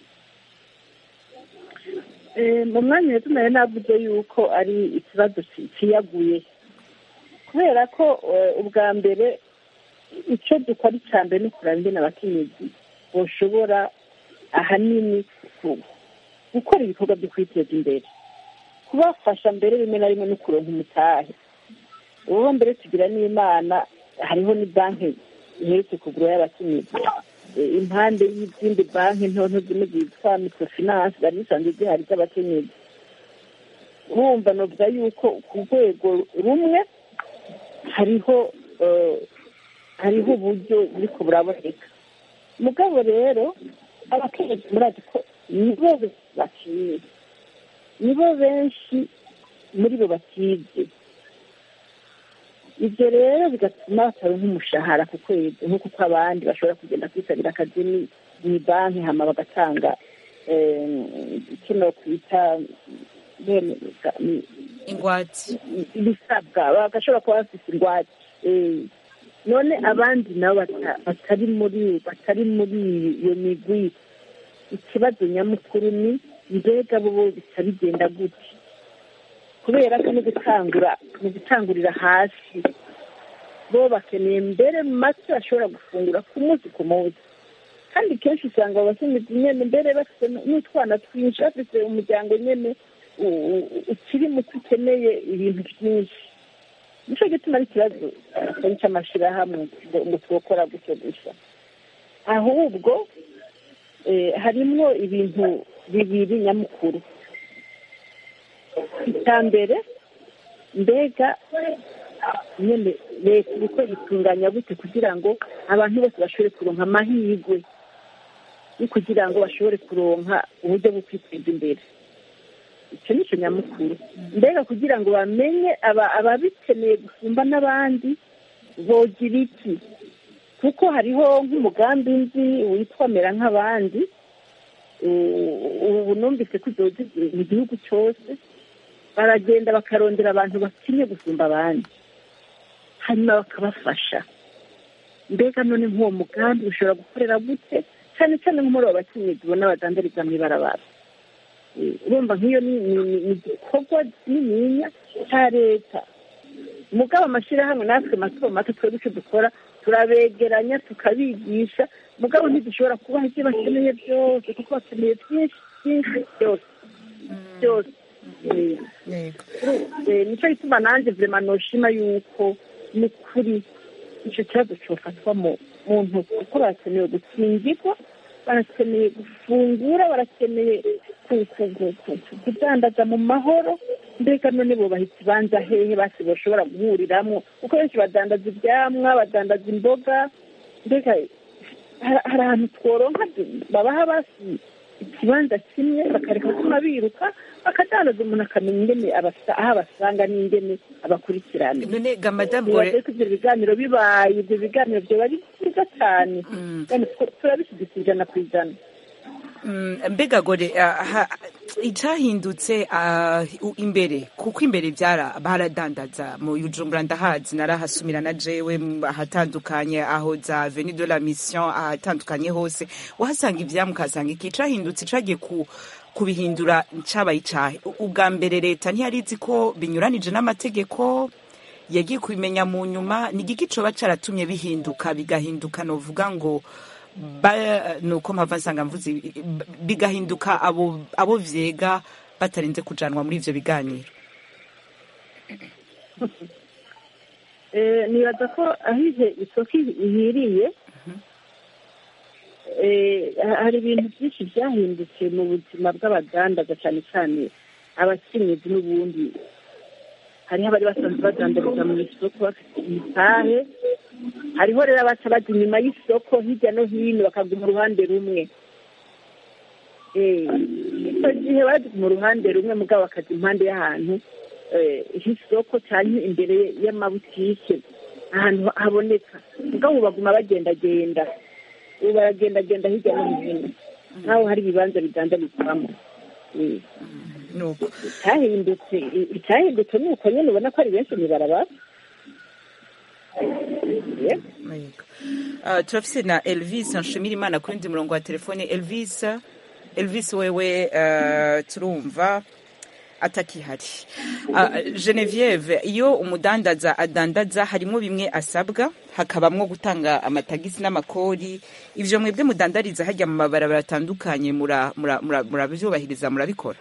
Eh, mu mwanya rero nayo navuze yuko ari ikibazo ci- ciyaguye kubera ko eh, ubwa mbere icyo dukora icya mbere ni ukureba ingene abakenyezi boshobora ahanini ku- gukora ibikorwa byo kwiteza imbere kubafasha mbere rimwe na rimwe no kuronka umutahe ubu mbere tugira n'imana hariho ni banki iherutse kugura y'abakenyezi Eh, impande y'izindi banki nto nto zimwe zitwa microfinance zari zisanzwe zihari z'abakenyezi urumva novuga yuko ku rwego rumwe hariho eh, hariho uburyo buriko buraboneka mugabo rero abakenyezi murazi ko nibo bakiye nibo benshi muri bo batize ibyo rero bigatuma bataronka umushahara ku kwezi nk'uko uko abandi bashobora kugenda kwisabira akazi ni- mu banki hama bagatanga eh, kino kwita bene- ingwati ibisabwa bagashobora kuba bafite ingwate Eh, none abandi nabo bata- batari muri batari muri iyo migwi ikibazo nyamukuru ni mbega bo bo bica bigenda gute kubera ko no gutangura mu gutangurira hasi bo bakeneye mbere mu make bashobora gufungura ku munsi ku munsi kandi kenshi usanga abakenyezi nyene mbere bafite n'utwana twinshi bafite umuryango nyene u- u- ukiri muto ukeneye ibintu byinshi nicyo gituma ari ikibazo atari cy'amashyirahamwe ngo ngo twokora gutyo gusa ahubwo eh, harimwo ibintu bibiri nyamukuru icya mbere mbega nyine leta uko itunganya gute kugira ngo abantu bose bashobore kuronka amahirwe yo kugira ngo bashobore kuronka uburyo bwo kwiteza imbere icyo ni cyo nyamukuru mbega kugira ngo bamenye aba- ababikeneye gusumba n'abandi bogira iki kuko hariho nk'umugambi nzi witwa mera nk'abandi ubu numvise ko izoza mu gihugu cyose baragenda bakarondera abantu bakinye gusumba abandi hanyuma bakabafasha mbega none nk'uwo mugambi ushobora gukorera gute cyane cyane nko muri abo bakenyezi ubona badandariza mu ibarabara urumva nk'iyo ni igikorwa kininiya cya leta mugabo amashyirahamwe natwe mato mato twebwe icyo dukora turabegeranya tukabigisha mugabo ntidushobora kubaha ibyo bakeneye byose kuko bakeneye byinshi byinshi byose byose nicyo gituma nanjye vurema noshima yuko ni kuri icyo kibazo cyofatwa mu ntoki kuko barakeneye gukingirwa barakeneye gufungura barakeneye kudandaza mu mahoro mbega none bubaha ikibanza hehe basi bashobora guhuriramo kuko benshi badandaza ibyamwa badandaza imboga mbega hari ahantu tworonka babaha basi ikibanza kimwe bakareka kuma biruka bakadandaza umuntu akamenya ingene aho abasanga n'ingene abakurikirana none ga madamu gore ko ibyo biganiro bibaye ibyo biganiro byoba ari byiza cyane turabishyigikiye ijana ku ijana mbega gore icyahindutse imbere kuko imbere byara baradandaza mu yujumbura ndahazi narahasumira na jewe ahatandukanye aho za veni de la mission ahatandukanye hose wahasanga ibyamwe ukahasanga iki cyahindutse cyagiye ku kubihindura cyabaye icyahe ubwa mbere leta ntiyari izi ko binyuranije n'amategeko yagiye kubimenya mu nyuma ni igiki coba cyaratumye bihinduka bigahinduka novuga ngo nuko mpava nsanga mvuze bigahinduka abo abo vyega batarinze kujanwa muri ivyo biganiro nibaza ko ahize isoko ihiriye hari ibintu byinshi byahindutse mu buzima bw'abadandaza cyane cyane abakenyezi n'ubundi hariho abari basanzwe badandariza mu isoko bafite imitahe hariho rero abaca bajya inyuma y'isoko hirya no hino bakaguma uruhande rumwe icyo gihe bajya mu ruhande rumwe mugabo bakajya impande y'ahantu h'isoko cyane imbere y'amabutike ahantu haboneka mugabo ubu baguma bagendagenda ubu baragendagenda hirya no hino nk'aho hari ibibanza bidandarizwamo icyahindutse icyahindutse ni uko nyine ubona ko ari benshi mu ibarabara turafise na elvis nshimira imana ku wundi murongo wa telefone elvis elvis wewe turumva atakihari genevieve iyo umudandaza adandaza harimo bimwe asabwa hakabamwo gutanga amatagisi n'amakori ivyo mwebwe mudandariza hajya mu mabarabara atandukanye murabyubahiriza murabikora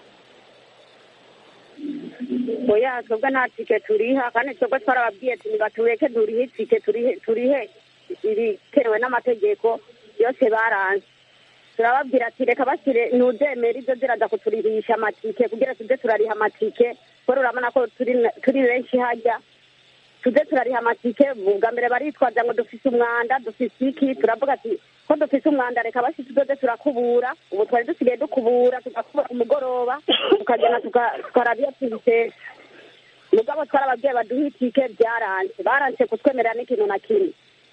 oya twebwe nta tike turiha kandi twebwe twarababwiye ati nibatureke durihe itike turihe ibitewe n'amategeko yose baranze turababwira ati reka bashyire ntudemere ibyo ziraza kuturihisha amatike kugira tuze turariha amatike kubera urabona ko turi benshi hajya tuze turariha amatike bwa mbere baritwaza ngo dufise umwanda dufise iki turavuga ati ko dufise umwanda reka basi tudoze turakubura ubu twari dusigaye dukubura tugakubura umugoroba tukagenda tukaraba iyo tubitetse mugabo twarababwiye baduha itike byaranze baranse kutwemerera n'ikintu na kimwe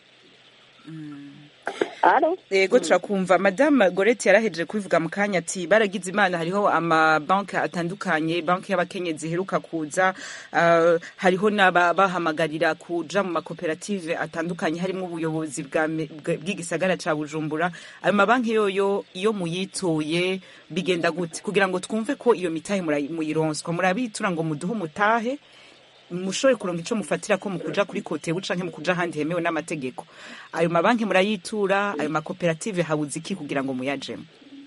yego turakumva madamu gorete yarahejeje kubivuga mu kanya ati baragize imana hariho amabanki atandukanye banki y'abakenyezi iheruka kuza hariho n'abahamagarira kuja mu makoperative atandukanye harimo ubuyobozi bw'igisagara ca bujumbura ayo mabanki yoyo iyo muyituye bigenda gute kugira ngo twumve ko iyo mitahe muyironswa murabitura ngo muduhe umutahe mushobore kuronka ico mufatira ko mukuja kuri kote bucanke mukuja ahandi hemewe n'amategeko ayo mabanki murayitura ayo makoperative habuze iki kugira ngo muyajemo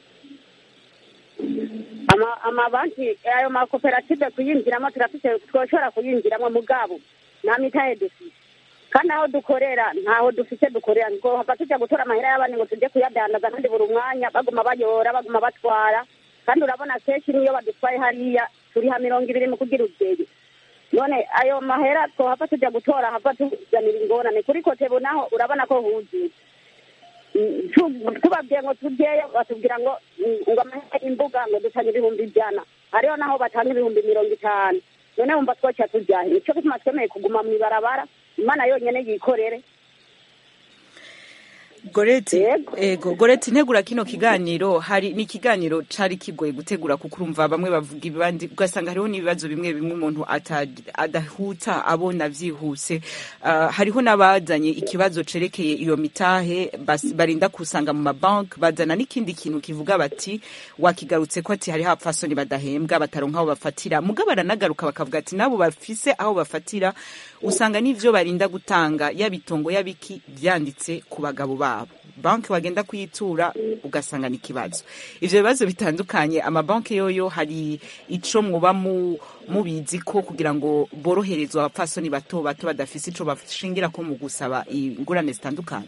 amabanki ayo makoperative kuyinjiramo turafise twoshobora kuyinjiramo mugabo nta mitahe dufise kandi aho dukorera ntaho dufise dukorera ngo hava tuja gutora amahera y'abandi ngo tujye kuyadandaza kandi buri mwanya baguma bayora baguma batwara kandi urabona kenshi niyo badutwaye hariya turiha mirongo ibiri mu kugira ubyeyi none ayo mahera twohava tujya gutora hava tuzanira ingorane kuri kotebu naho urabona ko huzuye tubabwiye ngo tujyeyo batubwira ngo ngo amahera y'imbuga ngo dutanga ibihumbi ijana hariho naho batanga ibihumbi mirongo itanu none wumva twoca tujyahe nicyo gituma twemeye kuguma mu ibarabara imana yonyine yikorere goreti Yego. ego goreti ntegura kino kiganiro hari ni ikiganiro cari kigoye gutegura kuko urumva bamwe bavuga ibandi ugasanga hariho n'ibibazo bimwe bimwe umuntu ata- adahuta abona vyihuse Ah, hariho n'abazanye ikibazo cerekeye iyo mitahe bas- barinda kusanga mu mabanki bazana n'ikindi kintu kivuga bati wakigarutse ko ati hariho abapfasoni badahembwa bataronka aho bafatira muga baranagaruka bakavuga ati nabo bafise aho bafatira usanga n'ivyo barinda gutanga yabitongo yabiki vyanditse ku bagabo babo banki wagenda kuyitura ugasanga ni ikibazo ivyo bibazo bitandukanye amabanki yoyo hari ico mwoba mu mubizi ko kugira ngo boroherezwe abapfasoni bato bato badafise ico bashingira ko mu gusaba ingurane zitandukanye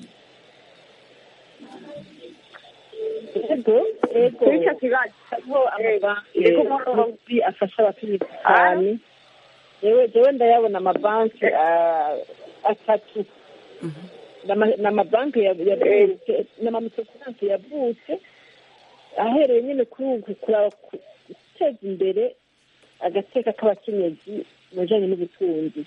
ego ego kuri icyo kibazo hariho amabanki Yego, mpamvu- magufi afasha abakenyezi cyane yewe jewe ndayabona amabanki ah, atatu N'ama- n'amabanki ya- yavutse n'amamikrofinance yavutse ahereye nyine kuri uku kuraba ku- guteza imbere agateka k'abakenyezi mu bijanye n'ubutunzi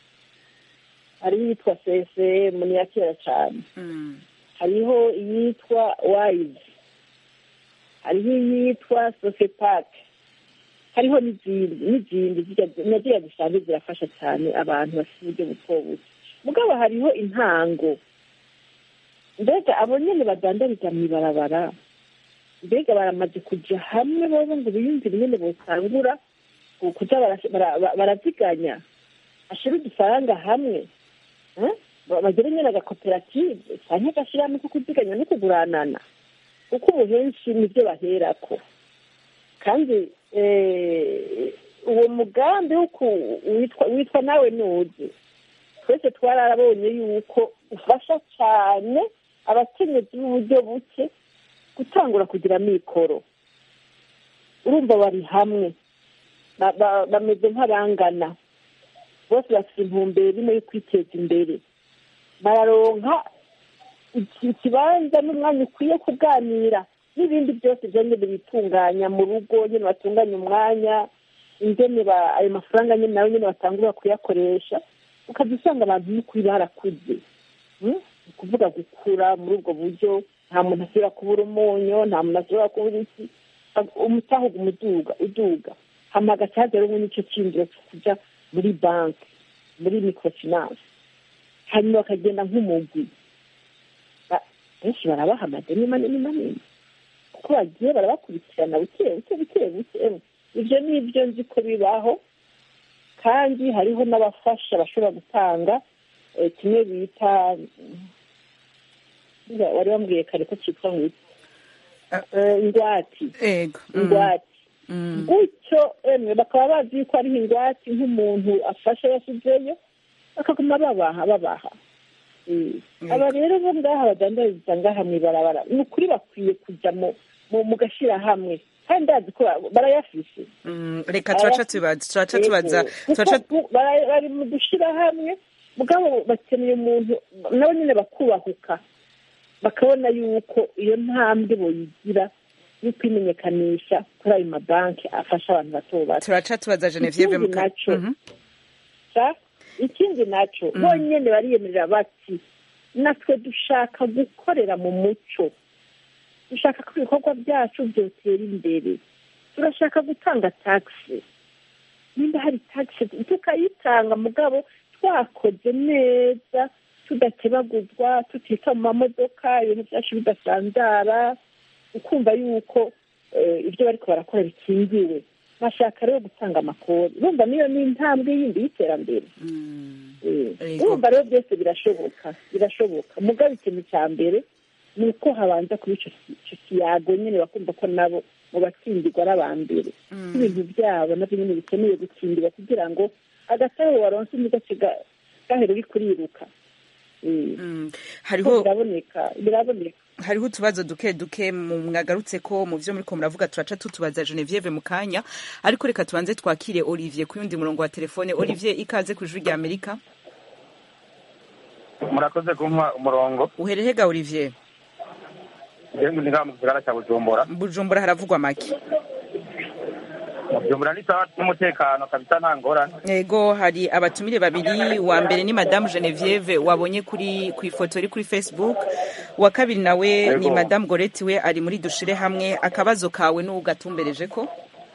hariho iyitwa csm ni iya kera cyane hariho iyitwa wayizi hariho iyitwa sofepak hariho n'izindi n'izindi zirya- na ziriya zisanzwe zirafasha cyane abantu bafite uburyo buto buto mugabo hariho intango mbega abo nyene badandariza mw'ibarabara mbega baramaze kuja hamwe bobo ngo biyumvire nyene botangura ku- kuja bara- bara- bara- baraziganya ashira udufaranga hamwe eh? Ba- bagire nyene agakoperative canke agashirahamwe ko kuziganya no kuguranana kuko ubu henshi nivyo baherako kandi eh, uwo mugambi wo ku- witwa witwa nawe nuzi twese twararabonye yuko ufasha cyane abakenyezi b'uburyo buke gutangura kugira mikoro urumva bari hamwe Ba- ba- bameze nk'abangana bose bafite intumbero imwe yo kwiteza imbere bararonka iki- ikibanza n'umwanya ukwiye kuganira n'ibindi byose byonyine bitunganya mu rugo nyine batunganya umwanya ingene ba- ayo mafaranga nyine nawe nyine batangura kuyakoresha ukajya usanga abantu n'ukuri barakuze Mm? ni ukuvuga gukura muri ubwo buryo nta muntu asubira kubura umunyu nta muntu asubira kubura iki umutahuga umuduga uduga hama agacaza rumwe n'icyo cyinjiro cyo kuja muri banki muri microfinance hanyuma bakagenda nk'umugwi Ba- benshi barabaha amadeni manini manini kuko bagiye barabakurikirana buke buke buke buke ibyo ni ibyo nzi ko bibaho kandi hariho n'abafasha bashobora gutanga eh, kimwe bita mm, wari wambwiye kare ko cyitwa ngo iki? Eh, ingwati ego mm, ingwati mm. gutyo emwe bakaba bazi yuko ariho ingwate nk'umuntu afashe yashyizeyo bakaguma babaha babaha Eh, aba rero bo ngaha badandariza ngaha mw'ibarabara ni ukuri bakwiye kujya mu mu- mu gashyirahamwe kandi ndazi ko ba- barayafise Mm, reka turaca tubaza turaca tubaza Yego. turaca Kuko bara- bari mu dushyirahamwe mugabo bakeneye umuntu nabo nyine bakubahuka bakabona yuko iyo ntambwe boyigira yo kwimenyekanisha kuri ayo mabanki afasha abantu bato bato turaca tubaza Genevieve Ikindi muka naco. Mhm. sa ikindi naco Mm. bonyene bariyemerera bati natwe dushaka gukorera mu muco dushaka ko ibikorwa byacu byotera imbere turashaka gutanga taxi nimba hari taxi tukayitanga mugabo twakoze neza tudakebaguzwa tutita mu mamodoka ibintu byacu bidasanzara ukumva yuko eh, ibyo bariko barakora bikingiwe bashaka rero gutanga amakori urumva niyo ni intambwe yindi y'iterambere Mm. Eh, Yego. urumva rero byose birashoboka birashoboka mugabo ikintu cya mbere ni uko habanza kuba ico ki- ico kiyago nyene bakumva ko nabo mu batsindirwa ari aba mbere Mm. ibintu byabo navyo nyene bikeneye gutsindirwa kugira ngo agatabo waronse ntigace ga- gahera uri kuriruka Eh, Mm. ko hariho biraboneka biraboneka hariho utubazo duke duke mu mwagarutse ko mu byo muriko muravuga turaca tutubaza Genevieve mu kanya ariko reka tubanze twakire Olivier ku yundi murongo wa telefone Olivier ikaze ku ijwi rya Amerika murakoze kumpa umurongo uherehega Olivier yewe ndi ngaha mu gisagara cya bujumbura Bujumbura haravugwa make bujumbura ni sawa n'umutekano kabisa nta ngorane ego hari abatumire babiri wa mbere ni madamu genevieve wabonye kuri ku ifoto iri kuri facebook uwa kabiri nawe ni Ego. madamu goreti we ari muri dushire hamwe akabazo kawe n'ugatumbereje ko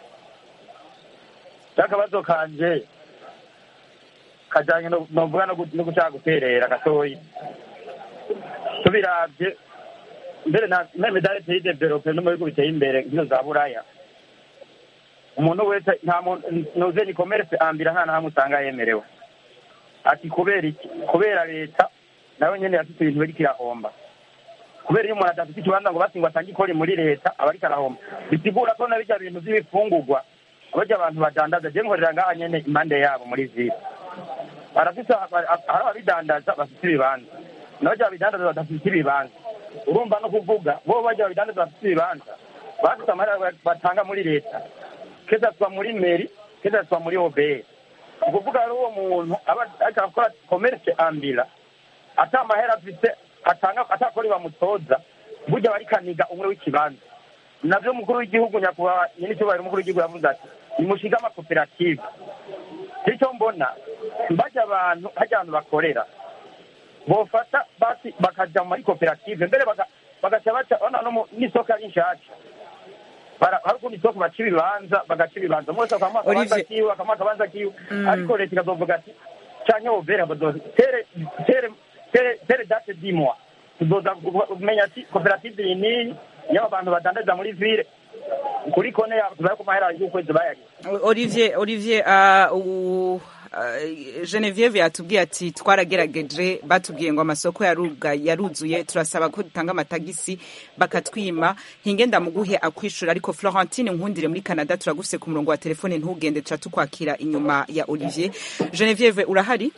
akabazo kanje kajyanye no novuga no gu- no gushaka guterera gatoyi tubiravye mbere na meme dare pays develope no mu bihugu biteye imbere nk'izo za buraya umuntu wese nta muntu nuze ni commerce ambira nta nahamwe usanga yemerewe ati kubera iki kubera leta nawe nyene yafite ibintu biriko irahomba kubera iyo umuntu adafite ikibanza ngo basi ngo atange ikori muri leta aba ariko arahomba bisigura ko na birya bintu vy'ibifungurwa barya abantu badandaza je nkorera ngaha nyene impande yabo muri vile barafise hari ababidandaza bafite ibibanza n'abarya babidandaza badafite ibibanza urumva no kuvuga bo barya babidandaza bafite ibibanza bafite amahera batanga muri leta keza twa muri meri keza twa muri obr ukuvuga rero uwo muntu aba ariko arakora commerce ambira ata mahera afite atanga atakori bamutoza burya barikaniga umwe w'ikibanza navyo umukuru w'igihugu nyakubahwa nyir'icyubahiro umukuru w'igihugu yavuze ati nimushinge amakoperative icyo mbona bajya abantu hajya abantu bakorera bofata basi bakaja muri koperative mbere baka- bagaca baca ona no mu- n'isoko ari nshasha Bara- hari ukundi isoko baca ibibanza bagaca ibibanza umwe wese akamuha akabanza Olivier. kiwe akamuha akabanza kiwe Mm. ariko leta ikazovuga ati canke wovera bazoza tere tere tere tere date dimwa tuzoza kumenya ati koperative iyi niyi y'aba bantu badandaza muri ville kuri kone yabo tuzaye ku mahera y'ukwezi bayari olivier olivier uh, u- uh, genevieve yatubwiye ati twaragerageje batubwiye ngo amasoko yaruga yaruzuye turasaba ko dutanga amatagisi bakatwima hinge ndamuguhe akwishura ariko florentine nkundire muri canada turagufise ku murongo wa telefone ntugende tuca tukwakira inyuma ya olivier genevieve urahari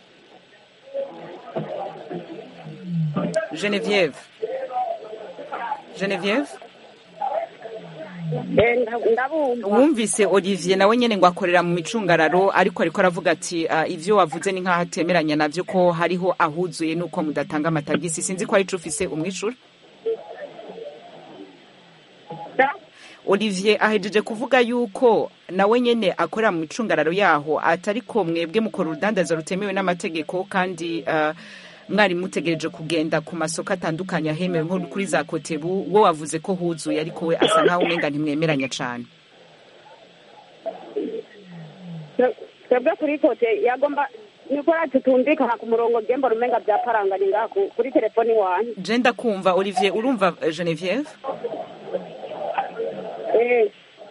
genevieve genevieve Eh, nda- ndabumva wumvise olivier nawe nyene ngo akorera mu micungararo ariko ariko aravuga ati uh, ivyo wavuze ni nk'aho atemeranya navyo ko hariho ahuzuye nuko mudatanga amatagisi sinzi ko ari ico ufise umwishura Da? olivier ahejeje kuvuga yuko nawe nyene akorera mu micungararo yaho atariko mwebwe mukora urudandaza rutemewe n'amategeko kandi uh, mwari mutegereje kugenda ku masoko atandukanye ahemewe nko kuri za kotebu wo wavuze ko huzuye ariko we asa nkaho umenga ntimwemeranya cane Twe- twebwe kuri kote yagomba nikora tutumvikana ku murongo gemba rumenga byaparanganye ngaha ku- kuri telefoni wanyu je ndakumva olivier urumva eh, genevieve Eh,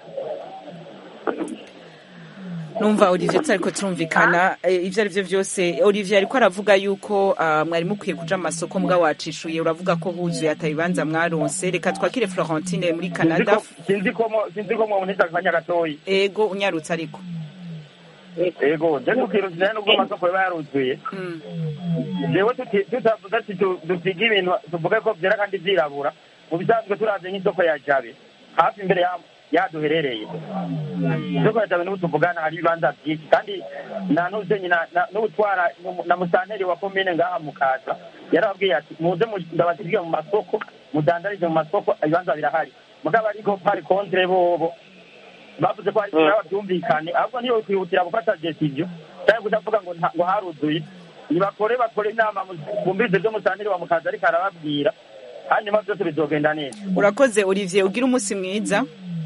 numva olivier tutariko turumvikana eh, ivyo ari vyo vyose olivier ariko aravuga yuko uh, mwari mukwiye kuja mu masoko mbwa wacishuye uravuga ko huzuye atabibanza mwaronse reka twakire florentine muri canada sinzi ko mo- sinzi ko mwabonetse akanya gatoyi ego unyarutse ariko ego je tukiruzira nubwo amasoko yaba yaruzuye Mm. jewe tuti- tutavuze ati tu- dupige ibintu tuvuge ko vyera kandi vyirabura mu bisanzwe turavye nk'isoko ya jabe hafi imbere ya- yaduherereye isoko ya jabe n'ubu tuvugana hari ibibanza vyinshi kandi na nuzenyi n'utwara na musanteri wa komine ngaha mukaza yarababwiye ati muze mu- ndabasigiye mu masoko mudandarize mu masoko ibibanza birahari mugabo ariko pari kontre bobo bavuze ko hari kiraba byumvikane ahubwo niyo kwihutira gufata decision cyangwa kudavuga ngo nta- ngo haruzuye nibakore bakore inama mu- bumvirize ibyo musanteri wa mukaza ariko arababwira hanyuma byose bizogenda neza urakoze olivier ugira umunsi mwiza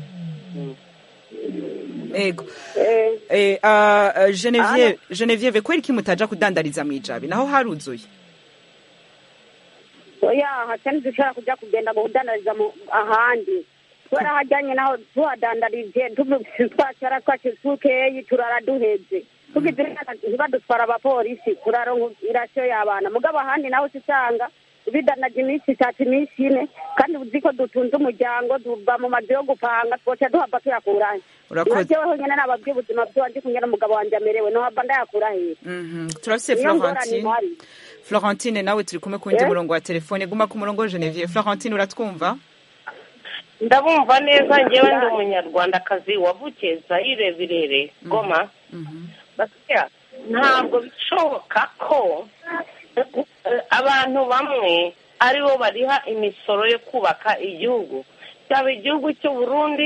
ego eh, eh, uh, genevieve genevieve kweri ki mutaja kudandariza mwijabe naho haruzuye oya hatari dushobora kuja kugenda mu kudandariza mu ahandi kubera hajyanye naho tuhadandarije twacara twacu tukeyi turara duheze tugize inama ntibadutwara abapolisi turaronka irasiyo y'abana mugabo ahandi naho usanga bidanaje iminsi itatu iminsi ine kandi uzi ko dutunze umuryango tuva mu mazu yo gupanga twoca duhava tuyakurahe urakoze jeweho nyene nababwiye ubuzima bw'iwanje kumwe n'umugabo wanje amerewe nohava ndayakura hehe Mhm. turafise niyo ngorane florentine ihari florentine nawe turi kumwe ku wundi Eh? murongo wa telefone guma ku murongo genevieve florentine uratwumva ndabumva neza ngewe ndi umunyarwandakazi wavukiye zayire birere goma basya ntabwo bishoboka ko eh, abantu bamwe aribo bariha imisoro yo kubaka igihugu cyaba igihugu cy'u Burundi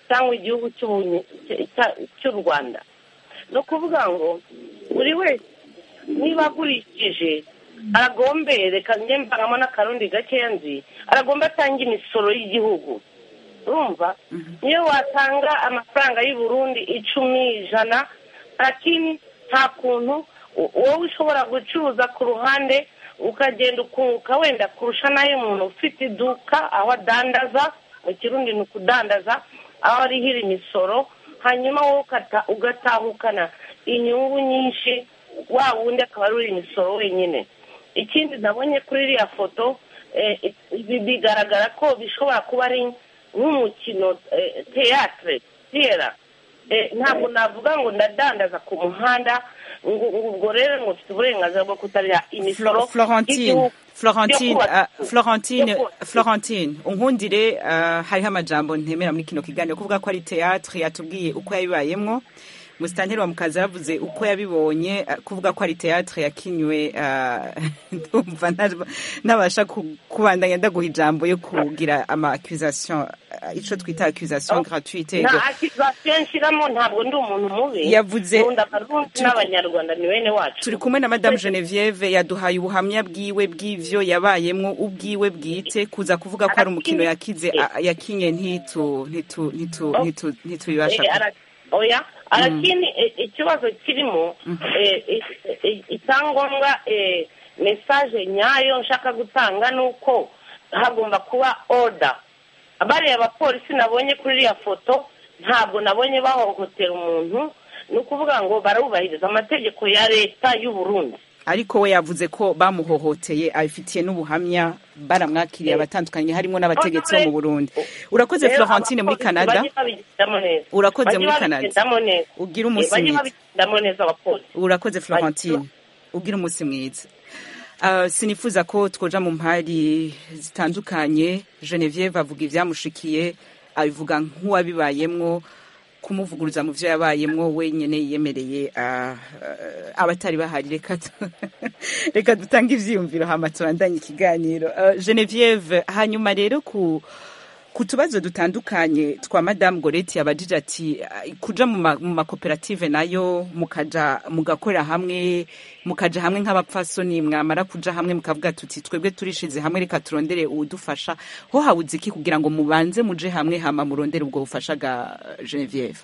cyangwa igihugu cy'ubunye- cya- cy'u rwanda ni ukuvuga ngo buri wese niba agurishije aragombe reka njye mbangamo n'akarundi gakeya nzi aragomba atanga imisoro y'igihugu urumva niyo watanga amafaranga y'u Burundi icumi ijana lakini nta kuntu u- wowe ushobora gucuruza ku ruhande ukagenda ukunguka wenda kurusha n'ayo umuntu ufite iduka aho adandaza mu kirundi ni ukudandaza aho arihira imisoro hanyuma wowe ukata- ugatahukana inyungu nyinshi wa wundi akaba ari uri imisoro wenyine ikindi nabonye kuri iriya foto eh, ibi bigaragara ko bishobora kuba ari nk'umukino eh, teatre tiyera Eh, ntabwo navuga ngo ndadandaza ku muhanda ngo ngo ubwo rero ngo mfite uburenganzira bwo kutarya imisoro Flo- Florentine y'igihugu Florentine yo kubaka- uh, Florentine yo kubaka- Florentine unkundire uh, hariho amajambo ntemera muri kino kiganiro kuvuga ko ari théâtre yatubwiye uko yabibayemwo musitanteri wa mukazi yaravuze uko yabibonye uh, kuvuga ko ari théâtre yakinywe uh, ndumva nta- ntabasha ku- kubandanya ndaguha ijambo yo kugira ama accusation uh, ico twita accusation gratuite nta akizasiyo nshyiramo ntabwo ndi umuntu mubi Yavuze- nkunda abarundi n'abanyarwanda ni bene wacu turi kumwe na madame genevieve yaduhaye ubuhamya bwiwe bw'ivyo yabayemwo ubwiwe bwite kuza kuvuga ko ari umukino yakize a- yakinye ntitu ntitu ntitu ntitu ntitubibasha Eh, ara- oya arakini eh, ikibazo kirimo eh, eh, eh, icyangombwa eh, mesaje nyayo nshaka gutanga ni uko hagomba kuba order bariya abapolisi nabonye kuri iriya foto ntabwo nabonye bahohotera umuntu ni ukuvuga ngo barubahiriza amategeko ya leta y'u Burundi ariko we yavuze ko bamuhohoteye abifitiye n'ubuhamya baramwakiriye abatandukanye harimo n'abategetsi bo mu burundi urakoze Rero florentine muri abapolisi canada bajye babigendamo neza. Urakoze Bajye muri Canada. babigendamo neza. Ugire Eh, umunsi bajye mwiza. babigendamo neza abapolisi urakoze florentine ugira umunsi mwiza Uh, sinifuza ko twoja mu mpari zitandukanye genevieve avuga ivyamushikiye abivuga nk'uwabibayemwo kumuvuguruza mu vyo yabayemwo wenyene yiyemereye uh, uh, abatari bahari reka tu- reka dutange ivyiyumviro hama tubandanye ikiganiro uh, genevieve hanyuma rero ku ku tubazo dutandukanye twa madamu goreti yabajije ati "Ah, kuja mu ma- mu makoperative nayo mukaja mugakorera hamwe mukaja hamwe nk'abapfasoni mwamara kuja hamwe mukavuga tuti twebwe turishize hamwe reka turondere uwudufasha ho habuze iki kugira ngo mubanze muje hamwe hama murondere ubwo bufasha ga genevieve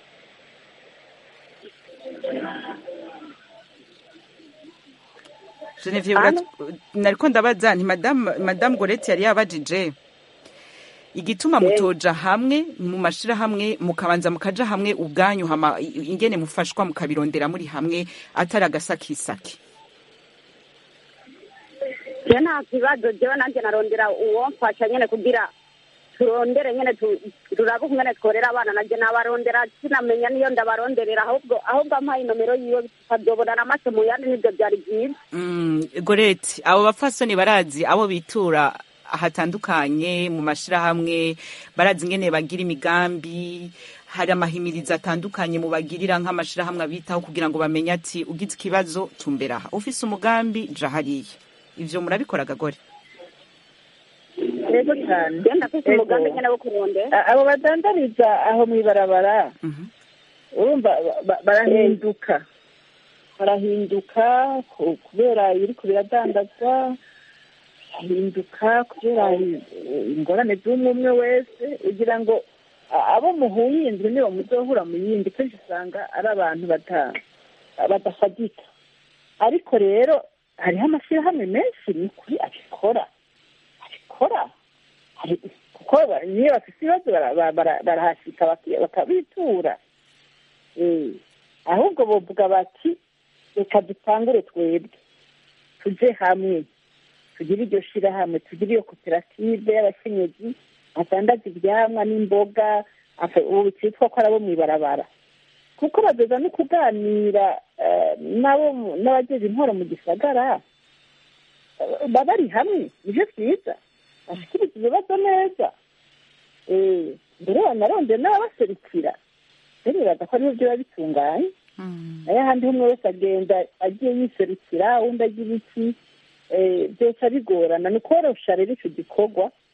genevieve urat- nariko ndabaza nti madamu madamu goreti yari yabajije igituma mutoja hamwe mu mashirahamwe mukabanza mukaja hamwe ubwanyu hama i- ingene mufashwa mukabirondera muri hamwe atari agasakisaki je nta kibazo jewe nanjye narondera uwomfasha nyene kugira turondere nyene tu- turabe ukungene tworera abana nanje nabarondera sinamenya niyo ndabaronderera ahubwo ahubwo ampaye inomero yiwe tukazobonana amaso mu yandi nivyo vyari vyiza mm, goreti abo bapfasoni barazi abo bitura hatandukanye mu mashirahamwe barazi ingene bagira imigambi hari amahimirizo atandukanye mubagirira nk'amashirahamwe abitaho kugira ngo bamenye ati ugize ikibazo tumbera aha ufise umugambi ja hariya ivyo murabikora gagore yego cyane je ndafise Ego. umugambi nyene wo kurondera A- abo badandariza aho mu ibarabara urumva ba- ba- barahinduka barahinduka ku- kubera ibiriko biradandazwa barahinduka kubera i- ingorane z'umwe umwe wese ugira ngo a- abo muhuye inzu nibo muzohura mu yindi kenshi usanga ari abantu bata- badafadika ariko rero hariho amashyirahamwe menshi ni kuri abikora abikora hari- kuko ba- niyo bafite ibibazo bara- bara- bara- barahashika baki- bakabitura Eh, ahubwo bovuga bati reka dutangure twebwe tuje hamwe tugire iryo shirahamwe tugire iyo koperative y'abakenyezi badandaza ivyamwa n'imboga afe- ubu cyitwa ko ari abo mw'ibarabara kuko bageza no kuganira eh, nabo mu- n'abajeje intwaro mu gisagara eh, baba bari hamwe nivyo vyiza bashikiriza ibibazo neza Eh, mbere banarondeye n'ababaserukira rero biraza ko ariho biba bitunganye nayo ahandi umwe wese agenda agiye yiserukira uwundi agira iki eh, byose bigorana ni ukorosha rero icyo gikorwa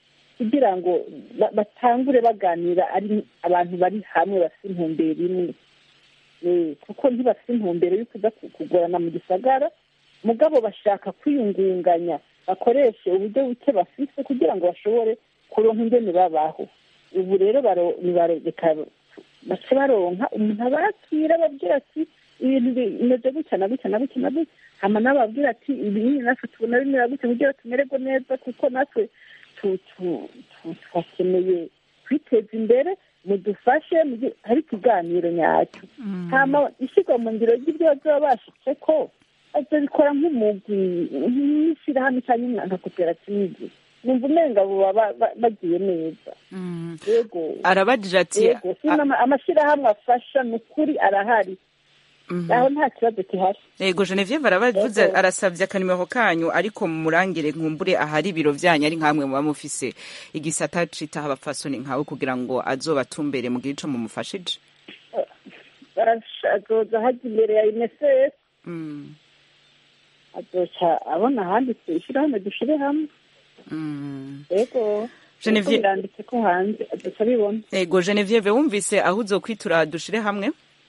kugira ngo ba- batangure baganira ari abantu bari hamwe bafite intumbero imwe Eh, kuko ntibafite intumbero yo kuza ku- kugorana mu gisagara mugabo bashaka kwiyungunganya bakoreshe uburyo buke bafise kugira ngo bashobore kuronka ingene babaho ubu rero baro- nibareka bace baronka umuntu abakira ababwira ati ibintu bimeze gutya na gutya na gutya na gutya hama n'ababwira ati ibi nyine natwe tubona bimera gutya kugira tumererwe neza kuko natwe tu- tu- tu- twakeneye kwiteza imbere mudufashe mugi- hari ikiganiro nyacyo hama ishyirwa mu ngiro ry'ibyo bazaba bashitse ko bazabikora nk'umugwi nk'ishyirahamwe cyangwa nka koperative numva umenga baba ba- bagiye neza yego arabajije ati yego sino ama- amashyirahamwe afasha ni ukuri arahari aho nta kibazo gihari yego Genevieve arabavuze Yego. arasabye akanimero kanyu ariko murangire nkumbure ahari ibiro byanyu ari nkamwe muba mufise igisata citaho abapfasoni nkawe kugira ngo azobatumbere mu gihe ico mumufashije Barasha- azoza hajya imbere ya unicef Mm, azoca abona ahanditse ishyirahamwe dushire hamwe mm. yego Genevieve- Kuko biranditse ko hanze azoca abibona yego Genevieve wumvise aho uzokwitura dushire hamwe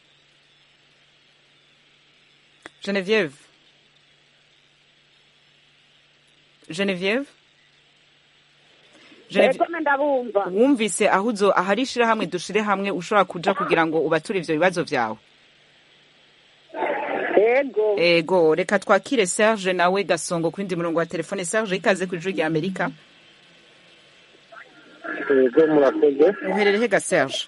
Genevieve Genevieve Genevieve eko ndabumva wumvise aho uzo ahari ishirahamwe dushire hamwe ushobora kuja kugira ngo ubature ivyo bibazo vyawe yego ego reka twakire serge nawe gasongo ku yindi murongo wa telefone serge ikaze ku ijuru rya amerika yego murakoze uherereye ga serge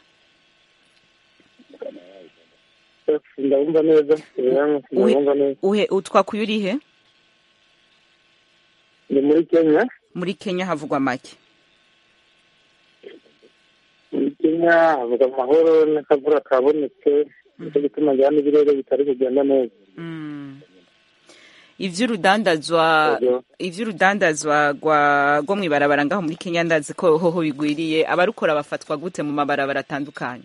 ndabumva neza ndabumva neza uhe utwakuye urihe ni muri kenya muri kenya havugwa make muri kenya havuga amahoro n'akavura kabonetse nicyo gituma njyana n'ibirere bitari kugenda neza Mm. ivy'urudandazwa Ego. ivy'urudandazwa rwa rwo mw'ibarabara ngaho muri kenya ndazi ko hoho bigwiriye abarukora bafatwa gute mu mabarabara atandukanye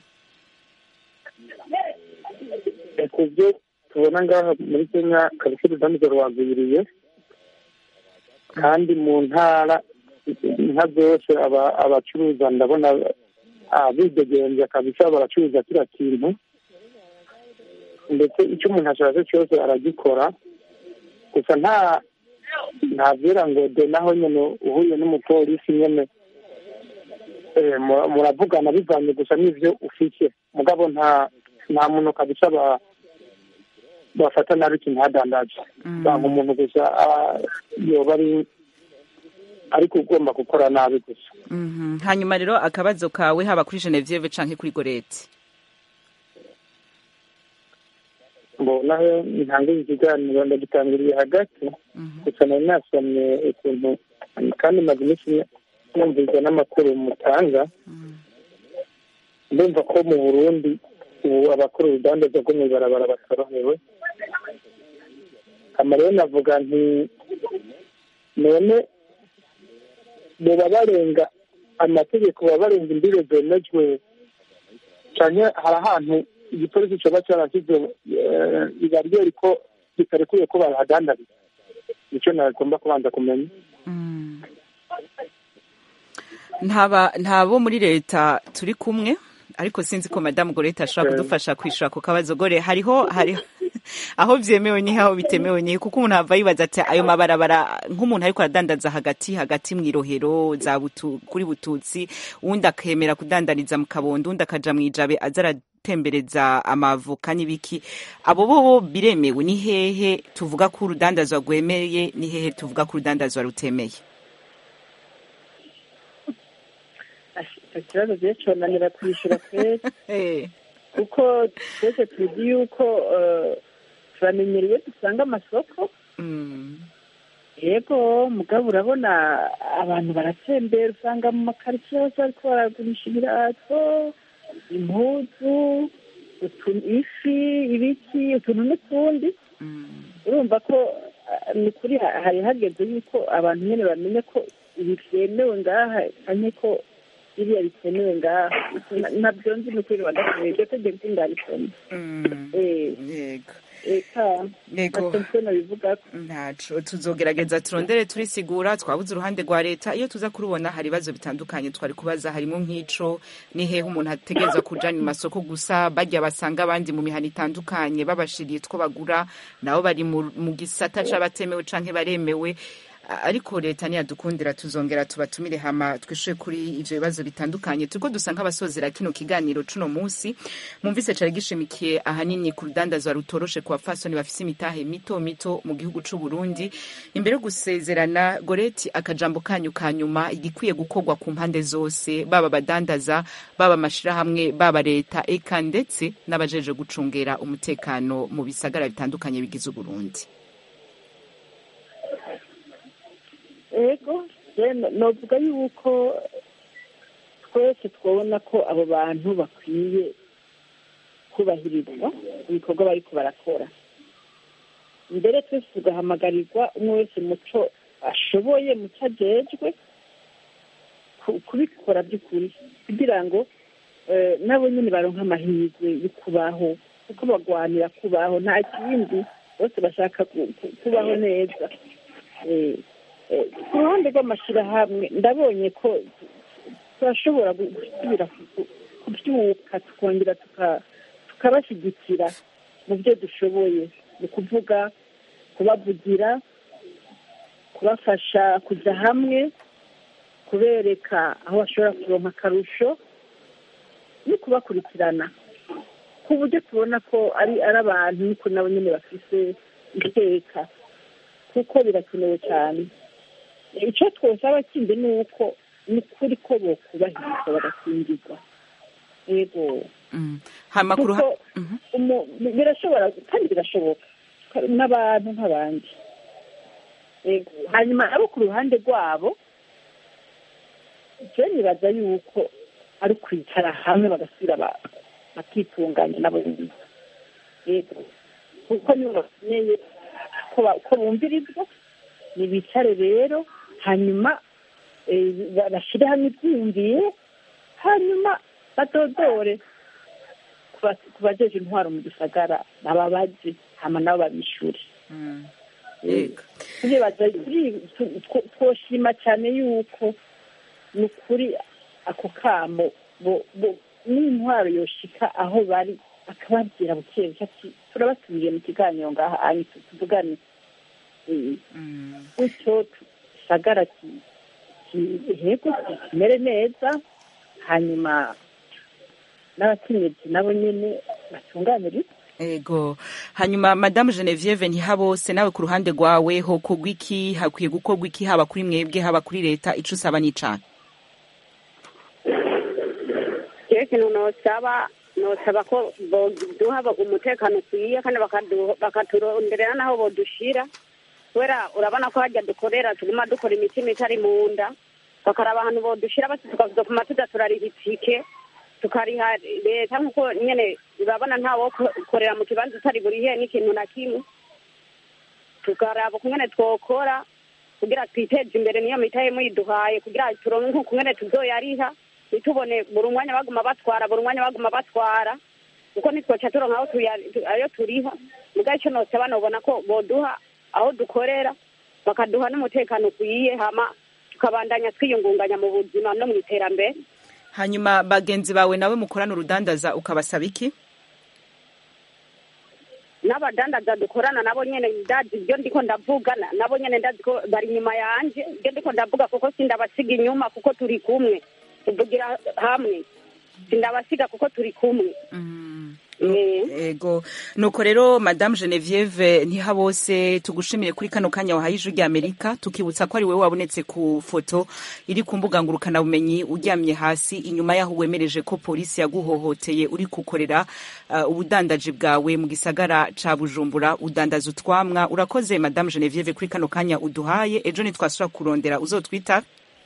Eh, ku byo tubona ngaha muri kenya kabisa urudandazwa rwagwiriye kandi mu ntara inka zose aba- abacuruza ndabona ah, bidegenza kabisa baracuruza kiriya kintu ndetse icyo umuntu ashatse cyose aragikora gusa nta ntabyera ngo de naho nyine uhuye n'umupolisi nyine eh, mu- muravugana bivanye gusa n'ibyo ufite mugabo nta nta muntu kabisa ba bafata nabi ikintu hadandaje banga umuntu gusa ah, yoba ari ariko ugomba gukora nabi gusa Mhm. hanyuma rero akabazo kawe haba kuri genevieve canke kuri gorete mbona ntangiye ikiganiro ndagitangiriye hagati gusa nari nasomye ukuntu kandi maze iminsi numvise n'amakuru mutanga ndumva ko mu burundi ubu abakora urudandazwa rwo mu ibarabara batorohewe hama rero navuga nti none boba barenga amategeko baba barenga imbibe zemejwe canke hari ahantu igipolisi coba carashyize ibariyeri ko bitarekuye ko bahadandariza nicyo nagomba kubanza kumenya ntaba ntabo muri leta turi kumwe ariko sinzi ko madamu gorete ashobora kudufasha kwishura ku kabazo gore hariho hariho aho byemewe ni aho bitemewe ni kuko umuntu ava yibaza ati ayo mabarabara nk'umuntu ariko aradandaza hagati hagati mu irohero za butu kuri bututsi uwundi akemera kudandariza mu kabondo undi akaja mu ijabe aza aratembereza amavoka n'ibiki abo bo biremewe ni hehe tuvuga ko urudandazwa rwemeye ni hehe tuvuga ko urudandazwa rutemeye icyo kibazo rero cyonanira kwishyura twese kuko twese tuzi yuko turamenyereye dusanga amasoko yego mugabo urabona abantu baratembera usanga mu makaritsiye hose bariko baragurisha ibirato impuzu ifi ibiki utuntu n'utundi urumva ko ni ukuri hari hageze yuko abantu nyine bamenye ko ibi byemewe ngaha cyane ko biriya bitemewe ngaha nabyo nzi ni ukuri badashoboye iryo tegeko ndabisoma yego eka Yego. ntacyo nabivuga ntaco tuzogerageza turondere turisigura twabuze uruhande rwa leta iyo tuza kurubona hari ibibazo bitandukanye twari kubaza harimo nk'ico ni hehe umuntu ategereza kuja mu masoko gusa barya basanga abandi mu mihana itandukanye babashiriye two bagura nabo bari mu mu gisata c'abatemewe canke baremewe A- ariko leta niyadukundira tuzongera tubatumire hama twishuye kuri ivyo bibazo bitandukanye turiko dusa nk'abasozera kino kiganiro cuno musi mumvise cari gishimikiye ahanini ku rudandazwa rutoroshe ku bafasoni bafise imitahe mito mito mu gihugu c'u Burundi imbere yo gusezerana goreti akajambo kanyu ka nyuma igikwiye gukorwa ku mpande zose baba abadandaza baba amashirahamwe baba leta eka ndetse n'abajeje gucungera umutekano mu bisagara bitandukanye bigize Uburundi ego rero novuga yuko twese twabona ko abo bantu bakwiye kubahirizwa ibikorwa bariko barakora mbere twese tugahamagarirwa umwe wese muco ashoboye muco ajejwe ku- kubikora by'ukuri kugira ngo eh, nabo nyine baronke amahirwe yo kubaho kuko bagwanira kubaho nta kindi bose bashaka ku- ku- kubaho neza Eh, eh, ku ruhande rw'amashyirahamwe ndabonye ko turashobora gu- gusubira ku- ku- kubyuka tukongera tuka- tukabashyigikira mu byo dushoboye ni ukuvuga kubavugira kubafasha kujya hamwe kubereka aho bashobora kuronka akarusho no kubakurikirana ku buryo tubona ko ari ari abantu niko nabo nyine bafise iteka kuko birakenewe cyane icyo twosaba kindi ni uko ni ukuri ko bokubahirizwa bagakingirwa yego Mm. hama ku ruha- kuko umu- birashobora kandi birashoboka n'abantu nk'abandi Yego. hanyuma abo ku ruhande rwabo je nibaza yuko ari ukwicara hamwe bagasubira ba- bakitunganya nabo nyine yego kuko nibo bakeneye ko ba- ko bumvirizwa nibicare rero hanyuma eh, ba- bashire hamwe ibyiyumviye hanyuma badodore ku ba- ku bajeje intwaro mu gisagara nababazi hama nabo babishure Mm. Eh, Yego. turibaza turi- tu- two- twoshima cyane yuko ni ukuri ako kamo bo- bo- n'intwaro yoshika aho bari akababwira buke buke ati turabasubiye mu kiganiro ngaha anyi tu- tuvugane Eh, Mm. gutyo gisagara ki- ki- hego kimere neza hanyuma n'abakenyezi nabo nyene batunganirizwe ego hanyuma madamu genevieve ntihabose nawe ku ruhande rwawe ho kugwa iki hakwiye gukorwa iki haba kuri mwebwe haba kuri leta ico usaba n'icana rero ikintu nosaba nosaba ko boduha umutekano ukwiye kandi bakadu- bakaturonderera n'aho bodushira kubera urabona ko hajya dukorera tuguma dukora imitima itari mu nda bakaraba ahantu bodushira basi tukazokuma tuza turariha itike tukariha leta nk'uko nyene urabona ntawo korera mu kibanza utari burihe n'ikintu na kimwe tukaraba ukungene twokora kugira twiteze imbere niyo mitahe muyiduhaye kugira turonke ukungene tuzoyariha ntitubone buri umwanya baguma batwara buri umwanya baguma batwara kuko nitwoca turonka aho tuya- tu- ayo turiha mugabo ico nosaba nobona ko boduha aho dukorera bakaduha n'umutekano ukwiye hama tukabandanya twiyungunganya mu buzima no mu iterambere hanyuma bagenzi bawe nawe mukorana urudandaza ukabasaba iki n'abadandaza dukorana nabo nyene ndazi ibyo ndiko ndavuga na- nabo nyene ndazi ko bari inyuma yanje ibyo ndiko ndavuga kuko sindabasiga inyuma kuko turi kumwe tuvugira hamwe sindabasiga kuko turi kumwe Eh. ego nuko rero madamu genevieve ntihabose tugushimiye kuri kano kanya wahaye ijwi ry'amerika tukibutsa ko ari wowe wabonetse ku foto iri ku mbuga ngurukanabumenyi uryamye hasi inyuma y'aho wemereje ko polisi yaguhohoteye uri gukorera uh, ubudandaji bwawe mu gisagara ca bujumbura udandaza utwamwa urakoze madamu genevieve kuri kano kanya uduhaye ejo nitwasubira kurondera uzotwita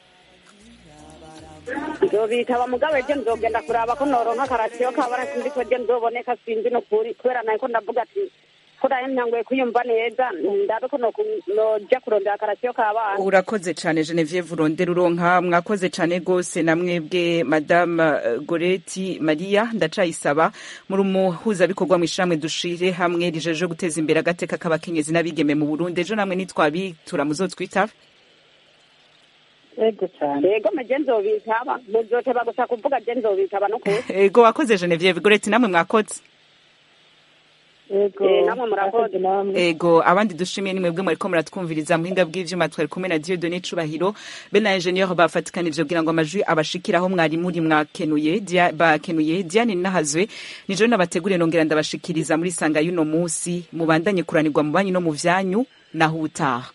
nzobitaba mugabo ejo nzogenda kuraba ko noronka akarasiyo kabara sinzi ko ejo nzoboneka sinzi nukuri kubera nayo ko ndavuga ati ko nayo ntanguye kwiyumva neza ndabe ko noku- noja kurondera akarasiyo k'abana urakoze cyane genevieve urondera uronka mwakoze cyane rwose na mwebwe madame eh, goreti maria ndacayisaba muri umuhuzabikorwa mu ishyirahamwe dushire hamwe rijeje guteza imbere agateka k'abakenyezi n'abigeme mu burundi ejo namwe nitwabitura muzotwitabe yego cyane yego meje nzobitaba muzoteba gusa kuvuga je nzobitaba nukuri ego wakoze genevieve goreti namwe mwakoze yego Eh, namwe murakoze. murakoze namwe ego abandi dushimiye ni mwebwe mwariko muratwumviriza muhinga bw'ivyuma twari kumwe na Dieudonné Cubahiro be na ingenieur bafatikanije kugira ngo amajwi abashikiraho mwari muri mwakenuye Dia- bakenuye Diane Nahazwe nijo nabateguriye nongera ndabashikiriza muri sanga y'uno musi mubandanye kuranirwa mu banyu no mu vyanyu naho utaha